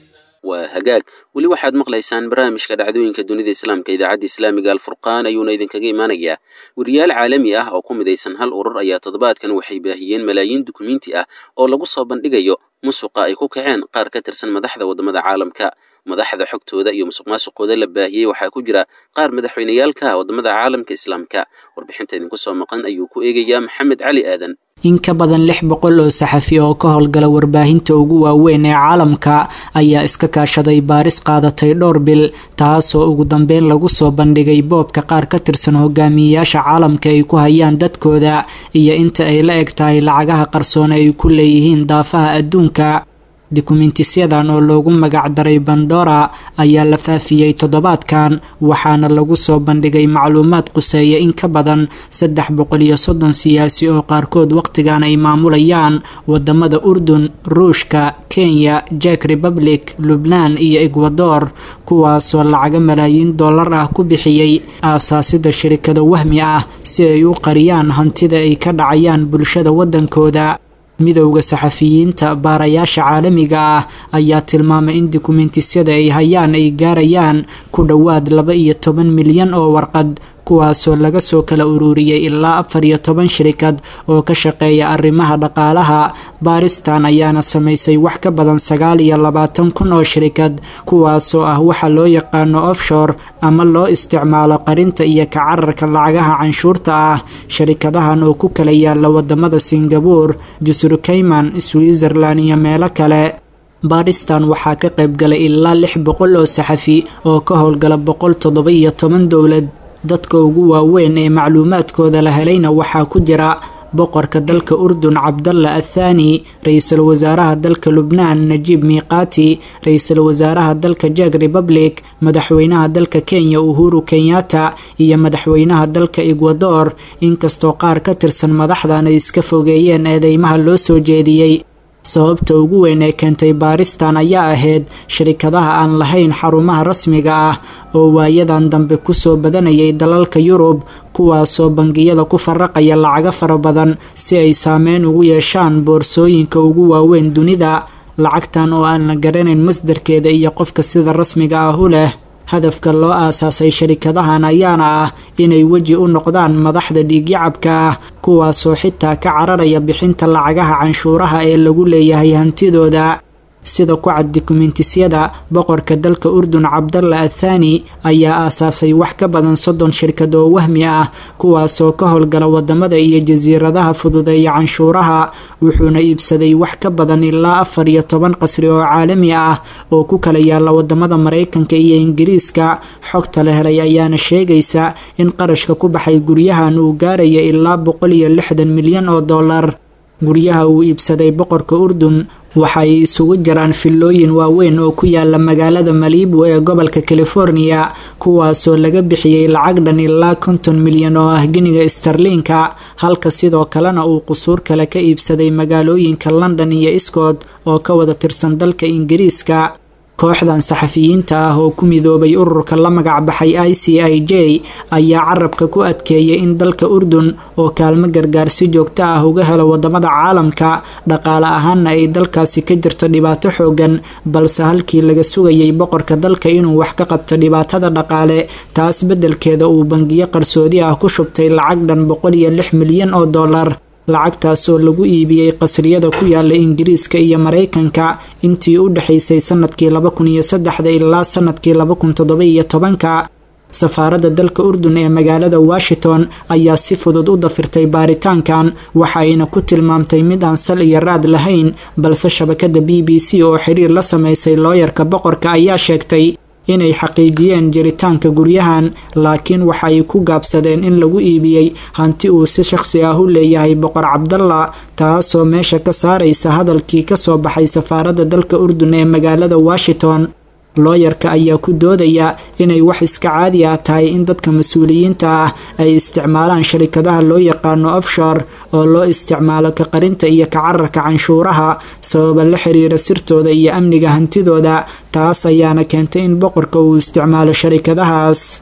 waa hagaag weli waxaad maqlaysaan barnaamijka dhacdooyinka dunida islaamka idaacadda islaamiga alfurqaan ayuuna idinkaga imaanayaa weriyaal caalami ah oo ku midaysan hal urur ayaa toddobaadkan waxay baahiyeen malaayiin dukumiinti ah oo lagu soo bandhigayo musuqa ay ku kaceen qaar ka tirsan madaxda waddamada caalamka madaxda xogtooda iyo musuq maasuqooda la baahiyey waxaa ku jira qaar madaxweyneyaalka waddamada caalamka islaamka warbixinta idinku soo maqan ayuu ku eegayaa maxamed cali aadan in ka badan lix boqol oo saxafi oo ka howlgala warbaahinta ugu waaweyn ee caalamka ayaa iska kaashaday baaris qaadatay dhowr bil taasoo ugu dambeyn lagu soo bandhigay boobka qaar ka tirsan hogaamiyeyaasha caalamka ay ku hayaan dadkooda iyo inta ay la eg tahay lacagaha qarsoone ay ku leeyihiin daafaha adduunka dukumentisyadan oo loogu magacdaray bandora ayaa la faafiyey toddobaadkan waxaana lagu soo bandhigay macluumaad quseeya in ka badan saddex boqol iyo soddon siyaasi oo qaarkood wakhtigan ay maamulayaan wadamada urdun ruushka kenya jek republic lubnaan iyo ekwador kuwaasoo lacaga malaayiin dollar ah ku bixiyey aasaasida shirikada wahmi ah si ay u qariyaan hantida ay ka dhacayaan bulshada waddankooda midowda saxafiyiinta baarayaasha caalamiga ah ayaa tilmaamay in dukumentisyada ay hayaan ay gaarayaan ku dhowaad laba iyo toban milyan oo warqad kuwaasoo laga soo kala ururiyey ilaa afar iyo toban shirikad oo ka shaqeeya arrimaha dhaqaalaha baaristan ayaana samaysay wax ka badan sagaal iyo labaatan kun oo shirikad kuwaasoo ah waxa loo yaqaano offshore ama loo isticmaalo qarinta iyo kacararka lacagaha canshuurta ah sharikadahan oo ku kala yaala wadamada singabuur jusur kayman switzerland iyo meelo kale baadhistan waxaa ka qayb galay ilaa lix boqol oo saxafi oo ka howlgala boqol toddoba iyo toban dowlad dadka ugu waaweyn ee macluumaadkooda la helayna waxaa ku jira boqorka dalka urdun cabdalla athaani ra-iisul wasaaraha dalka lubnaan najiib miiqaati ra-iisul wasaaraha dalka jak republic madaxweynaha dalka kenya uhuru kenyatta iyo madaxweynaha dalka ekwador inkastoo qaar ka tirsan madaxdan ay iska fogeeyeen eedeymaha loo soo jeediyey sababta ugu weyn ee keentay baaristan ayaa ahayd shirikadaha aan lahayn xarumaha rasmiga ah oo waayadan dambe kusoo badanayay dalalka yurub kuwaasoo bangiyada ku faraqaya lacago fara badan si ay saameyn ugu yeeshaan boorsooyinka ugu waaweyn dunida lacagtan oo aan la garanayn masdarkeeda iyo qofka sida rasmiga ah u leh hadafka loo aasaasay sharikadahan ayaana ah inay weji u noqdaan madaxda dhiigyacabka ah kuwaasoo xitaa ka cararaya bixinta lacagaha canshuuraha ee lagu leeyahay hantidooda sida ku cad dukumentisyada boqorka dalka urdun cabdalla athaani ayaa aasaasay wax ka badan soddon shirkad oo wahmi ah kuwaasoo ka howlgala wadamada iyo jasiiradaha fududeeya canshuuraha wuxuuna iibsaday wax ka badan ilaa afar iyo toban qasri oo caalami ah oo ku kala yaala wadamada maraykanka iyo ingiriiska xogta la helay ayaana sheegaysa in qarashka ku baxay guryahan uu gaaraya ilaa boqol iyo lixdan milyan oo dollar guryaha uu iibsaday boqorka urdun waxa ay isugu jiraan fillooyin waaweyn oo ku yaala magaalada malibu ee gobolka california kuwaasoo laga bixiyey lacag dhan ilaa konton milyan oo ah giniga starliinka halka sidoo kalena uu qusuur kale ka iibsaday magaalooyinka london iyo scott oo ka wada tirsan dalka ingiriiska kooxdan saxafiyiinta ah oo ku midoobay ururka la magac baxay i c i j ayaa carabka ku adkeeyay in dalka urdun oo kaalmo gargaar si joogto ah uga helo wadamada caalamka dhaqaale ahaanna ay dalkaasi ka jirto dhibaato xoogan balse halkii laga sugayay boqorka dalka inuu wax ka qabto dhibaatada dhaqaale taas beddelkeeda uu bangiyo qarsoodi ah ku shubtay lacag dhan boqol iyo lix milyan oo dollar lacagtaasoo lagu iibiyey qasriyada ku yaala ingiriiska iyo maraykanka intii u dhexaysay sanadkii laba kun iyo saddexda ilaa sanadkii laba kun toddoba iyo tobanka safaaradda dalka urdun ee magaalada washington ayaa si fudud u dafirtay baaritaankan waxa ayna ku tilmaamtay mid aan sal iyo raad lahayn balse shabakada b b c oo xiriir la sameysay looyarka boqorka ayaa sheegtay inay xaqiijiyeen jiritaanka guryahan laakiin waxa ay ku gaabsadeen in lagu iibiyey hanti uu si shakhsi ah u leeyahay boqor cabdalla taasoo meesha ka saaraysa hadalkii kasoo baxay safaaradda dalka urdun ee magaalada washington looyarka ayaa ku doodaya inay wax iska caadi ah tahay in dadka mas-uuliyiinta ah ay isticmaalaan sharikadaha loo yaqaano offshore oo loo isticmaalo ka qarinta iyo ka cararka canshuuraha sababa la xiriira sirtooda iyo amniga hantidooda taas ayaana keentay in boqorka uu isticmaalo sharikadahaas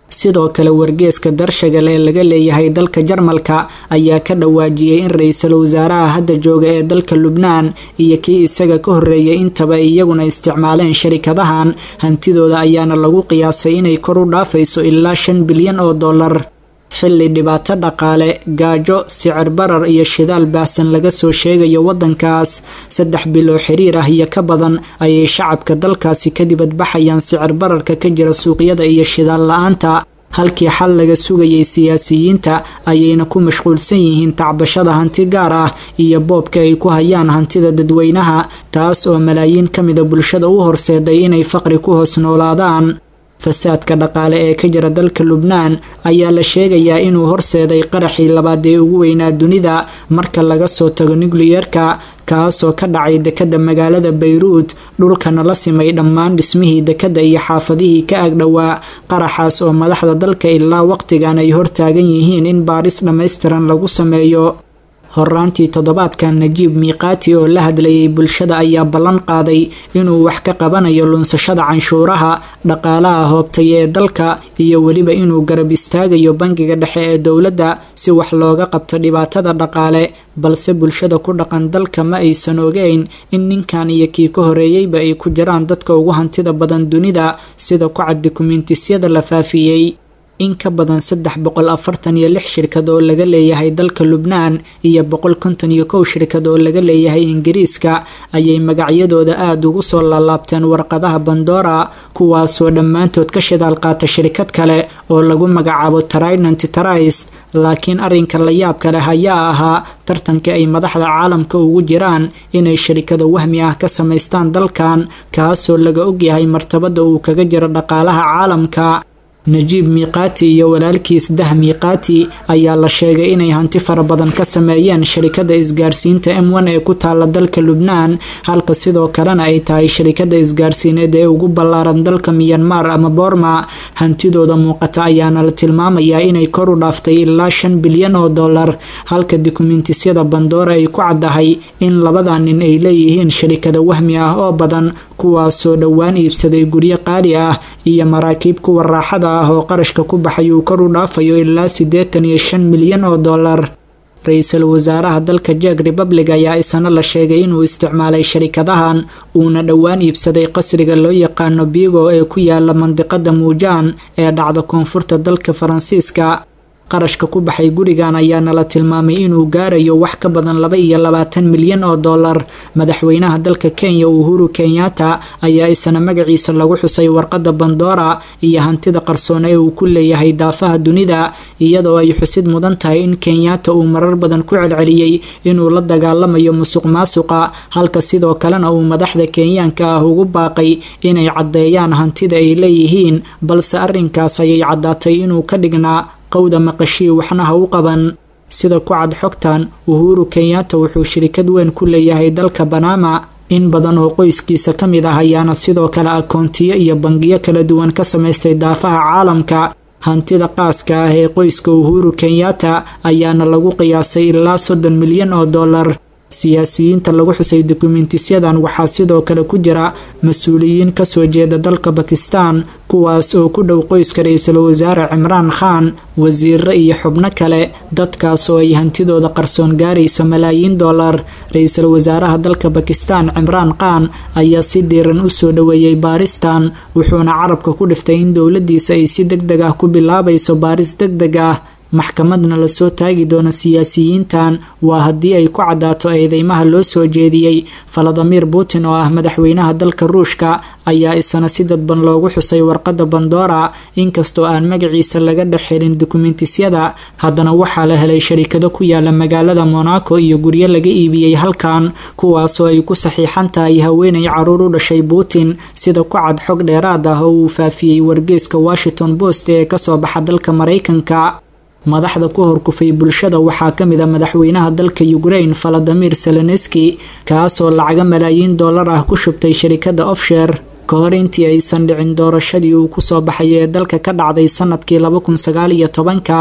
sidoo kale wargeeska darshagal ee laga leeyahay dalka jarmalka ayaa ka dhawaajiyey in ra-iisul wasaaraha hadda jooga ee dalka lubnaan iyo kii isaga ka horreeyay intaba ay iyaguna isticmaaleen sharikadahan hantidooda ayaana lagu qiyaasay inay kor u dhaafayso ilaa shan bilyan oo dollar xilli dhibaato dhaqaale gaajo sicir barar iyo shidaal baahsan laga soo sheegayo waddankaas saddex bil oo xiriir ah iyo ka badan ayay shacabka dalkaasi ka dibadbaxayaan sicir bararka ka jira suuqyada iyo shidaal la-aanta halkii xal laga sugayay siyaasiyiinta ayayna ku mashquulsan yihiin tacbashada hanti gaar ah iyo boobka ay ku hayaan hantida dadweynaha taas oo malaayiin ka mida bulshada u horseeday inay faqri ku hoos noolaadaan fasaadka dhaqaale ee ka jira dalka lubnaan ayaa la sheegayaa inuu horseeday qaraxii labaad ee ugu weynaa dunida marka laga soo tago nukliyerka kaasoo ka dhacay dekadda magaalada bayruud dhulkana la simay dhammaan dhismihii dekadda iyo xaafadihii ka agdhowaa qaraxaas oo madaxda dalka ilaa waqtigan ay hortaagan yihiin in baaris dhammaystiran lagu sameeyo horaantii toddobaadkan najiib miiqaati oo la hadlayay bulshada ayaa ballan qaaday inuu wax ka qabanayo lunsashada canshuuraha dhaqaalaha hoobtay ee dalka iyo weliba inuu garab istaagayo bangiga dhexe ee dowladda si wax looga qabto dhibaatada dhaqaale balse bulshada ku dhaqan dalka ma aysan ogeyn in ninkan iyo kii ka horeeyeyba ay ku jiraan dadka ugu hantida badan dunida sida ku cad dukumiintisyada la faafiyey in ka badan saddex boqol afartan iyo lix shirkad oo laga leeyahay dalka lubnaan iyo boqol konton iyo kow shirkad oo laga leeyahay ingiriiska ayay magacyadooda aada ugu soo laalaabteen warqadaha bandora kuwaasoo dhammaantood ka shidaal qaata shirkad kale oo lagu magacaabo trinant trist laakiin arrinka la yaabka leh ayaa ahaa tartanka ay madaxda caalamka ugu jiraan inay sharikada wahmi ah ka samaystaan dalkan kaasoo laga ogyahay martabada uu kaga jiro dhaqaalaha caalamka najiib miiqaati iyo walaalkiis dah miiqaati ayaa la sheegay inay hanti fara badan ka sameeyeen sharikada isgaarsiinta m n ee ku taala dalka lubnaan halka sidoo kalena ay tahay sharikada isgaarsiineed ee ugu ballaaran dalka miyanmar ama boorma hantidooda muuqata ayaana la tilmaamayaa inay kor u dhaaftay ilaa shan bilyan oo dollar halka dukumiintisyada bandoora ay ku caddahay in labada nin ay leeyihiin sharikada wahmi ah oo badan kuwaasoo dhowaan iibsaday guryo qaali ah iyo maraakiib kuwa raaxada ah oo qarashka ku baxay uu kor u dhaafayo ilaa siddeetan iyo shan milyan oo dollar ra-iisul wasaaraha dalka jeeg republic ayaa isana la sheegay inuu isticmaalay sharikadahan uuna dhowaan iibsaday qasriga loo yaqaano bigo ee ku yaala mandiqada muujaan ee dhacda koonfurta dalka faransiiska qarashka ku baxay gurigan ayaana la tilmaamay inuu gaarayo wax ka badan laba iyo labaatan milyan oo dollar madaxweynaha dalka kenya uhuru kenyatta ayaa isana magaciisa lagu xusay warqada bandora iyo hantida qarsoon ee uu ku leeyahay daafaha dunida iyadoo ay xusid mudan tahay in kenyatta uu marar badan ku celceliyey inuu la dagaalamayo musuq maasuqa halka sidoo kalena uu madaxda kenyaanka ah ugu baaqay inay caddeeyaan hantida ay leeyihiin balse arrinkaas ayay caddaatay inuu ka dhignaa qowda maqashii waxna ha u qaban sida ku cad xogtan uhuru kenyatta wuxuu shirikad weyn ku leeyahay dalka banama in badan oo qoyskiisa ka mid ah ayaana sidoo kale akoontiyo iyo bangiyo kala duwan ka samaystay daafaha caalamka hantida qaaska ah ee qoyska uhuru kenyatta ayaana lagu qiyaasay ilaa soddon milyan oo dollar siyaasiyiinta lagu xusay dukumiintisyadan waxaa sidoo kale ku jira mas-uuliyiin kasoo jeeda dalka bakistan kuwaas oo ku dhow qoyska ra-iisul wasaare cimraan khan wasiiro iyo xubno kale dadkaas oo ay hantidooda qarsoon gaarayso malaayiin dollar ra-iisul wasaaraha dalka bakistan cimraan khan ayaa si dhiiran u soo dhoweeyey baaristan wuxuuna carabka ku dhiftay in dowladiisa ay si deg deg ah ku bilaabayso baaris deg deg ah maxkamadna lasoo taagi doono siyaasiyiintan waa haddii ay ku caddaato eedeymaha loo soo jeediyey faladimir putin oo ah madaxweynaha dalka ruushka ayaa isana si dadban loogu xusay warqadda bandora inkastoo aan magaciisa laga dhex helin dukumiintisyada haddana waxaa la helay sharikado ku yaala magaalada monaco iyo guryo laga iibiyey halkan kuwaasoo ay ku saxiixan tahay haweenay caruur u dhashay putin sida ku cad xog dheeraad ah oo uu faafiyey wargeeska washington post ee kasoo baxa dalka maraykanka madaxda ku horkufay bulshada waxaa ka mid a madaxweynaha dalka ukraine valadimir seleneski kaasoo lacaga malaayiin dollar ah ku shubtay sharikada ofsher ka hor intii aysan dhicin doorashadii uu kusoo baxay ee dalka ka dhacday sanadkii laba kun sagaal iyo tobanka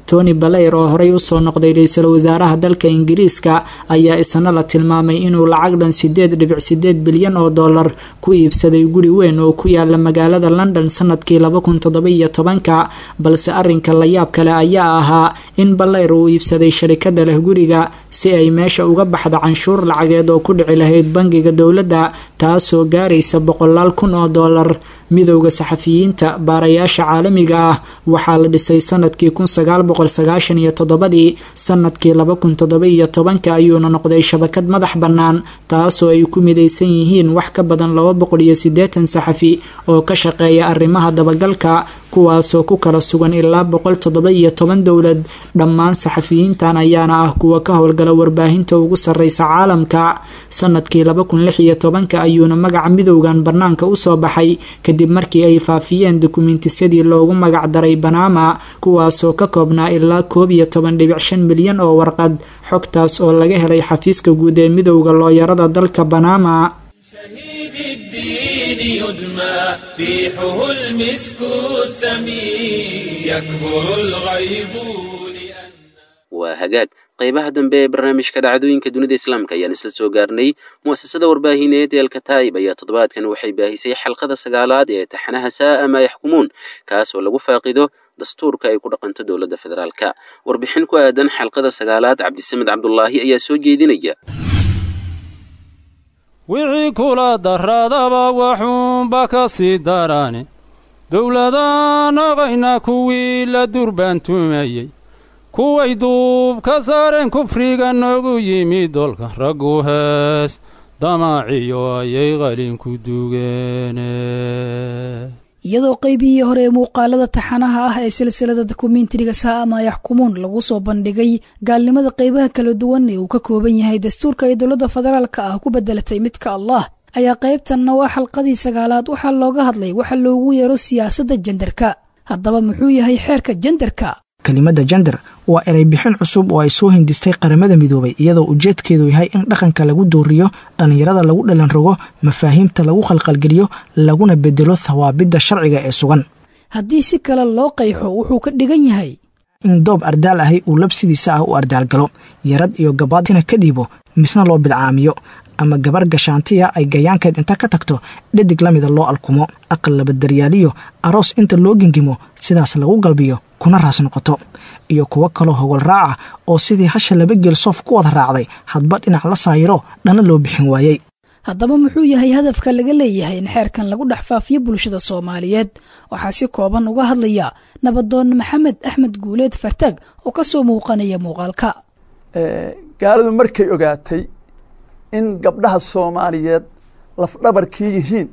tony balayr oo horey usoo noqday ra-iisul wasaaraha dalka ingiriiska ayaa isna la tilmaamay inuu lacag dhan sideed dhibic sideed bilyan oo dollar ku iibsaday guri weyn oo ku yaala magaalada london sanadkii laba kun todobaiyo tobanka balse arinka layaab kale ayaa ahaa in balayr uu iibsaday sharikada leh guriga si ay meesha uga baxda canshuur lacageed oo ku dhici lahayd bangiga dowladda taasoo gaaraysa boqolaal kun oo dollar midowda saxafiyiinta baarayaasha caalamiga ah waxaa la dhisay sanadkii kun sagaal boqol sagaashan iyo toddobadii sanadkii laba kun toddoba iyo tobanka ayuuna noqday shabakad madax bannaan taasoo ay ku midaysan yihiin wax ka badan laba boqol iyo siddeetan saxafi oo ka shaqeeya arrimaha dabagalka kuwaasoo ku kala sugan ilaa boqol toddoba iyo toban dowlad dhammaan saxafiyiintan ayaana ah kuwa ka howlgala warbaahinta ugu sarreysa caalamka sanadkii laba kun lix iyo tobanka ayuuna magaca midowgan bannaanka usoo baxay kadib markii ay faafiyeen dukumentisyadii loogu magac daray banama kuwaasoo ka koobnaa ilaa koob iyo toban dhibic shan milyan oo warqad xogtaas oo laga helay xafiiska guud ee midowda looyarada dalka banama شهيد الدين يدمى ريحه المسك الثمين يكبر الغيظ لأن waa hagaag qaybaha dambe ee barnaamijka dhacdooyinka dunida islaamka ayaan isla soo gaarnay mu'asasada warbaahineed ee alkataib ayaa toddobaadkan waxay baahisay xalqada sagaalaad ee taxanaha saa'a maa yaxkumuun kaas oo lagu faaqido dastuurka ay ku dhaqanto dowladda federaalka warbixin ku aadan xalqada sagaalaad cabdisamed cabdulaahi ayaa soo jeedinaya wixii kula daradaba waxuunba ka sii darane dowladaan ogayna kuwii la durbaantumayey kuway duub ka saareen kufriga noogu yimid dolka raggu hees damaaciyo ayay qalinku dugeene iyadoo qaybihii hore ee muuqaalada taxanaha ah ee silsilada dokumentariga saa'ama yaxkumuun lagu soo bandhigay gaalnimada qaybaha kala duwan ee uu ka kooban yahay dastuurka ay dowladda federaalka ah ku bedelatay midka allah ayaa qaybtanna waa xalqadii sagaalaad waxaa looga hadlay waxa loogu yeero siyaasadda jendarka haddaba muxuu yahay xeerka jendarka kelimada jender waa eray bixin cusub oo ay soo hindistay qaramada midoobay iyadoo ujeedkeedu yahay in dhaqanka lagu dooriyo dhallinyarada lagu dhalan rogo mafaahiimta lagu khalqalgeliyo laguna bedelo thawaabidda sharciga ee sugan haddii si kale loo qayxo wuxuu ka dhigan yahay in doob ardaal ahay uu labsidiisa ah u ardaalgalo yarad iyo gabaadina ka dhiibo misna loo bilcaamiyo ama gabar gashaantiya ay gayaankeed inta ka tagto dhadig la mida loo alkumo aqal labadaryaaliyo aroos inta loo gengimo sidaas lagu galbiyo kuna raas noqoto iyo kuwo kaloo hogol raaca oo sidii hasha laba geel soof ku wada raacday hadba dhinac la saayiro dhanna loo bixin waayey haddaba muxuu yahay hadafka laga leeyahay in xeerkan lagu dhex faafiyo bulshada soomaaliyeed waxaa si kooban uga hadlaya nabadoon maxamed axmed guuleed fartaag oo ka soo muuqanaya muuqaalka gaaladu markay ogaatay in gabdhaha soomaaliyeed lafdhabarkii yihiin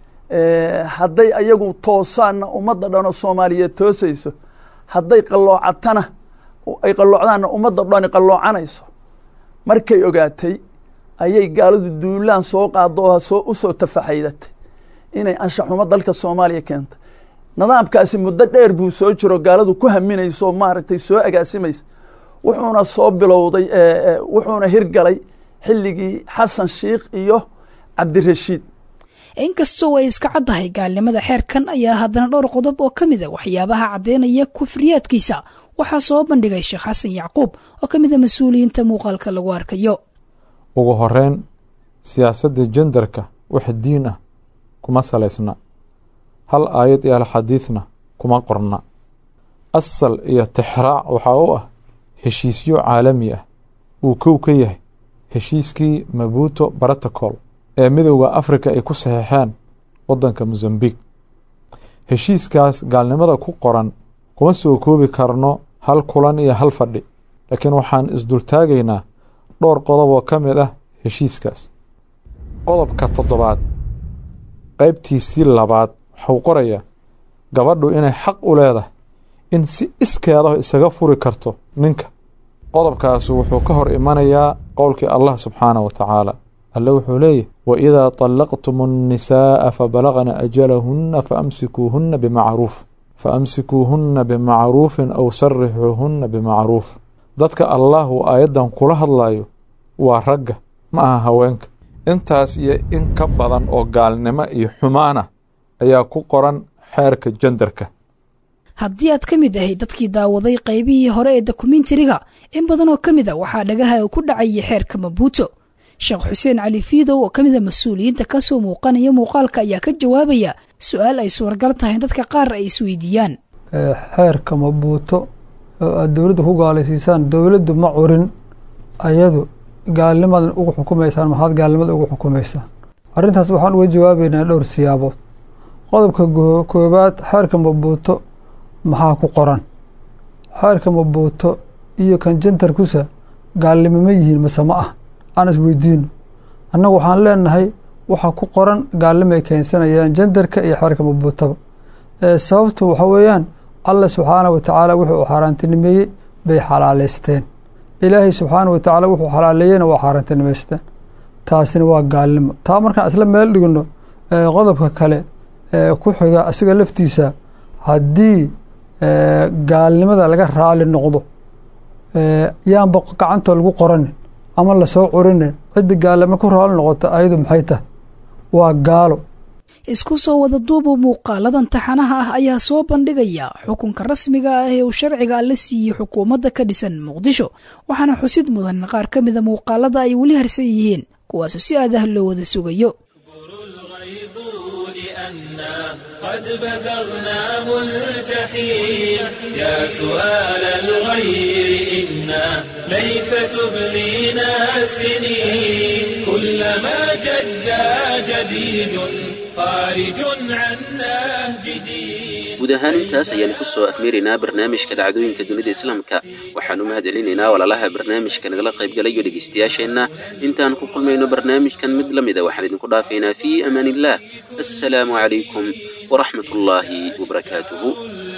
hadday ayagu toosaanna ummadda dhanoo soomaaliyeed toosayso hadday qalloocatana ay qalloocdaanna ummadda dhani qalloocanayso markay ogaatay ayay gaaladu duulaan soo qaado oo soo u soo tafaxaydatay inay anshaxumo dalka soomaaliya keentay nidaamkaasi muddo dheer buu soo jiro gaaladu ku haminayso maaragtay soo agaasimaysa wuxuuna soo bilowday wuxuuna hirgalay xilligii xasan shiikh iyo cabdirashiid inkastoo ay iska caddahay gaalnimada xeerkan ayaa haddana dhowr qodob oo ka mid a waxyaabaha caddeynaya kufriyaadkiisa waxaa soo bandhigay sheekh xasan yacquub oo ka mid a mas-uuliyiinta muuqaalka lagu arkayo ugu horeyn siyaasadda jendarka wax diin ah kuma salaysna hal aayad iyo hal xadiidna kuma qorna asal iyo tixraac waxaa u ah heshiisyo caalami ah uu kow ka yahay heshiiskii mabuto protocol ee midowda africa ay ku saxeexeen waddanka mosambik heshiiskaas gaalnimada ku qoran kuma soo koobi karno hal kulan iyo hal fadhi laakiin waxaan isdultaagaynaa dhowr qodob oo ka mid ah heshiiskaas qodobka toddobaad qaybtiisii labaad waxuu qorayaa gabadhu inay xaq u leedahay in si iskeeda isaga furi karto ninka qodobkaasi wuxuu ka hor imanayaa qowlkii allah subxaanah wa tacaala alle wuxuu leeyahy waidaa طallaqtum الnisaaءa fabalagna ajalahuna faamsikuuhuna bimacruuf faamsikuuhuna bimacruufin aw sarixuuhuna bimacruuf dadka allah uu aayaddan kula hadlayo waa ragga ma aha haweenka intaas iyo in ka badan oo gaalnimo iyo xumaana ayaa ku qoran xeerka jendarka haddii aad ka mid ahay dadkii daawaday qaybihii hore ee dokumentariga in badan oo ka mid a waxaa dhagaha ku dhacaya xeerka mabuuto sheekh xuseen cali fiidow oo ka mid a mas-uuliyiinta kasoo muuqanaya muuqaalka ayaa ka jawaabaya su-aal ay suuragal tahay in dadka qaar ay isweydiiyaan xeerka mabuuto oo aad dowladda ku gaalaysiisaan dowladdu ma curin ayadu gaalnimadan ugu xukumaysaan maxaad gaalnimada ugu xukumaysaan arrintaas waxaan uga jawaabeynaa dhowr siyaabood qodobka koobaad xeerka mabuuto maxaa ku qoran xeerka mabuuto iyo kan jantarkusa gaalnimo ma yihiin mase ma ah aan isweydiino annagu waxaan leenahay waxa ku qoran gaalnimo ay keensanayaan jandarka iyo xeerka mabuutaba sababtu waxa weeyaan allah subxaana wa tacaala wuxuu xaaraantinimeeyey bay xalaaleysteen ilaahay subxaana wa tacaala wuxuu xalaaleeyeyna waa xaaraantinimeysteen taasina waa gaalnimo taa markaan isla meel dhigno qodobka kale ku xiga asiga laftiisa haddii gaalnimada laga raali noqdo yaanba gacantoo lagu qoranin ama lasoo curinin ciddi gaalnimo ku raali noqota ayadu maxay tahay waa gaalo isku soo wada duuba muuqaaladan taxanaha ah ayaa soo bandhigaya xukunka rasmiga ah ee uu sharciga alla siiyey xukuumadda ka dhisan muqdisho waxaana xusid mudan qaar ka mida muuqaalada ay weli harsan yihiin kuwaasu si aad ah loo wada sugayo قد بزغنا ملتحين يا سؤال الغير إنا ليس تبلينا السنين كلما جدا جديد خارج عن نهج دين guud ahaan intaas ayaan ku soo afmeeraynaa barnaamijka dhacdooyinka dunida islaamka waxaan u mahadcelinaynaa walaalaha barnaamijka nagala qaybgalayo dhegaystayaasheenna intaan ku kulmayno barnaamijkan mid la mida waxaan idinku dhaafaynaa fii amaan illah assalaamu calaykum waraxmat ullaahi wabarakaatuhu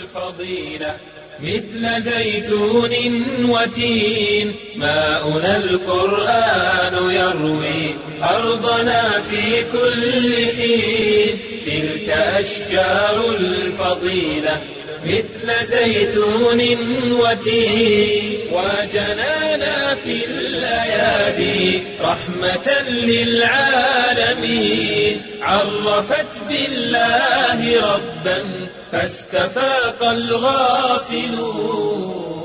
مثل زيتون وتين ماؤنا القرآن يروي أرضنا في كل حين تلك أشجار الفضيلة مثل زيتون وتين وجنانا في الأيادي رحمة للعالمين عرفت بالله ربا فاستفاق الغافلون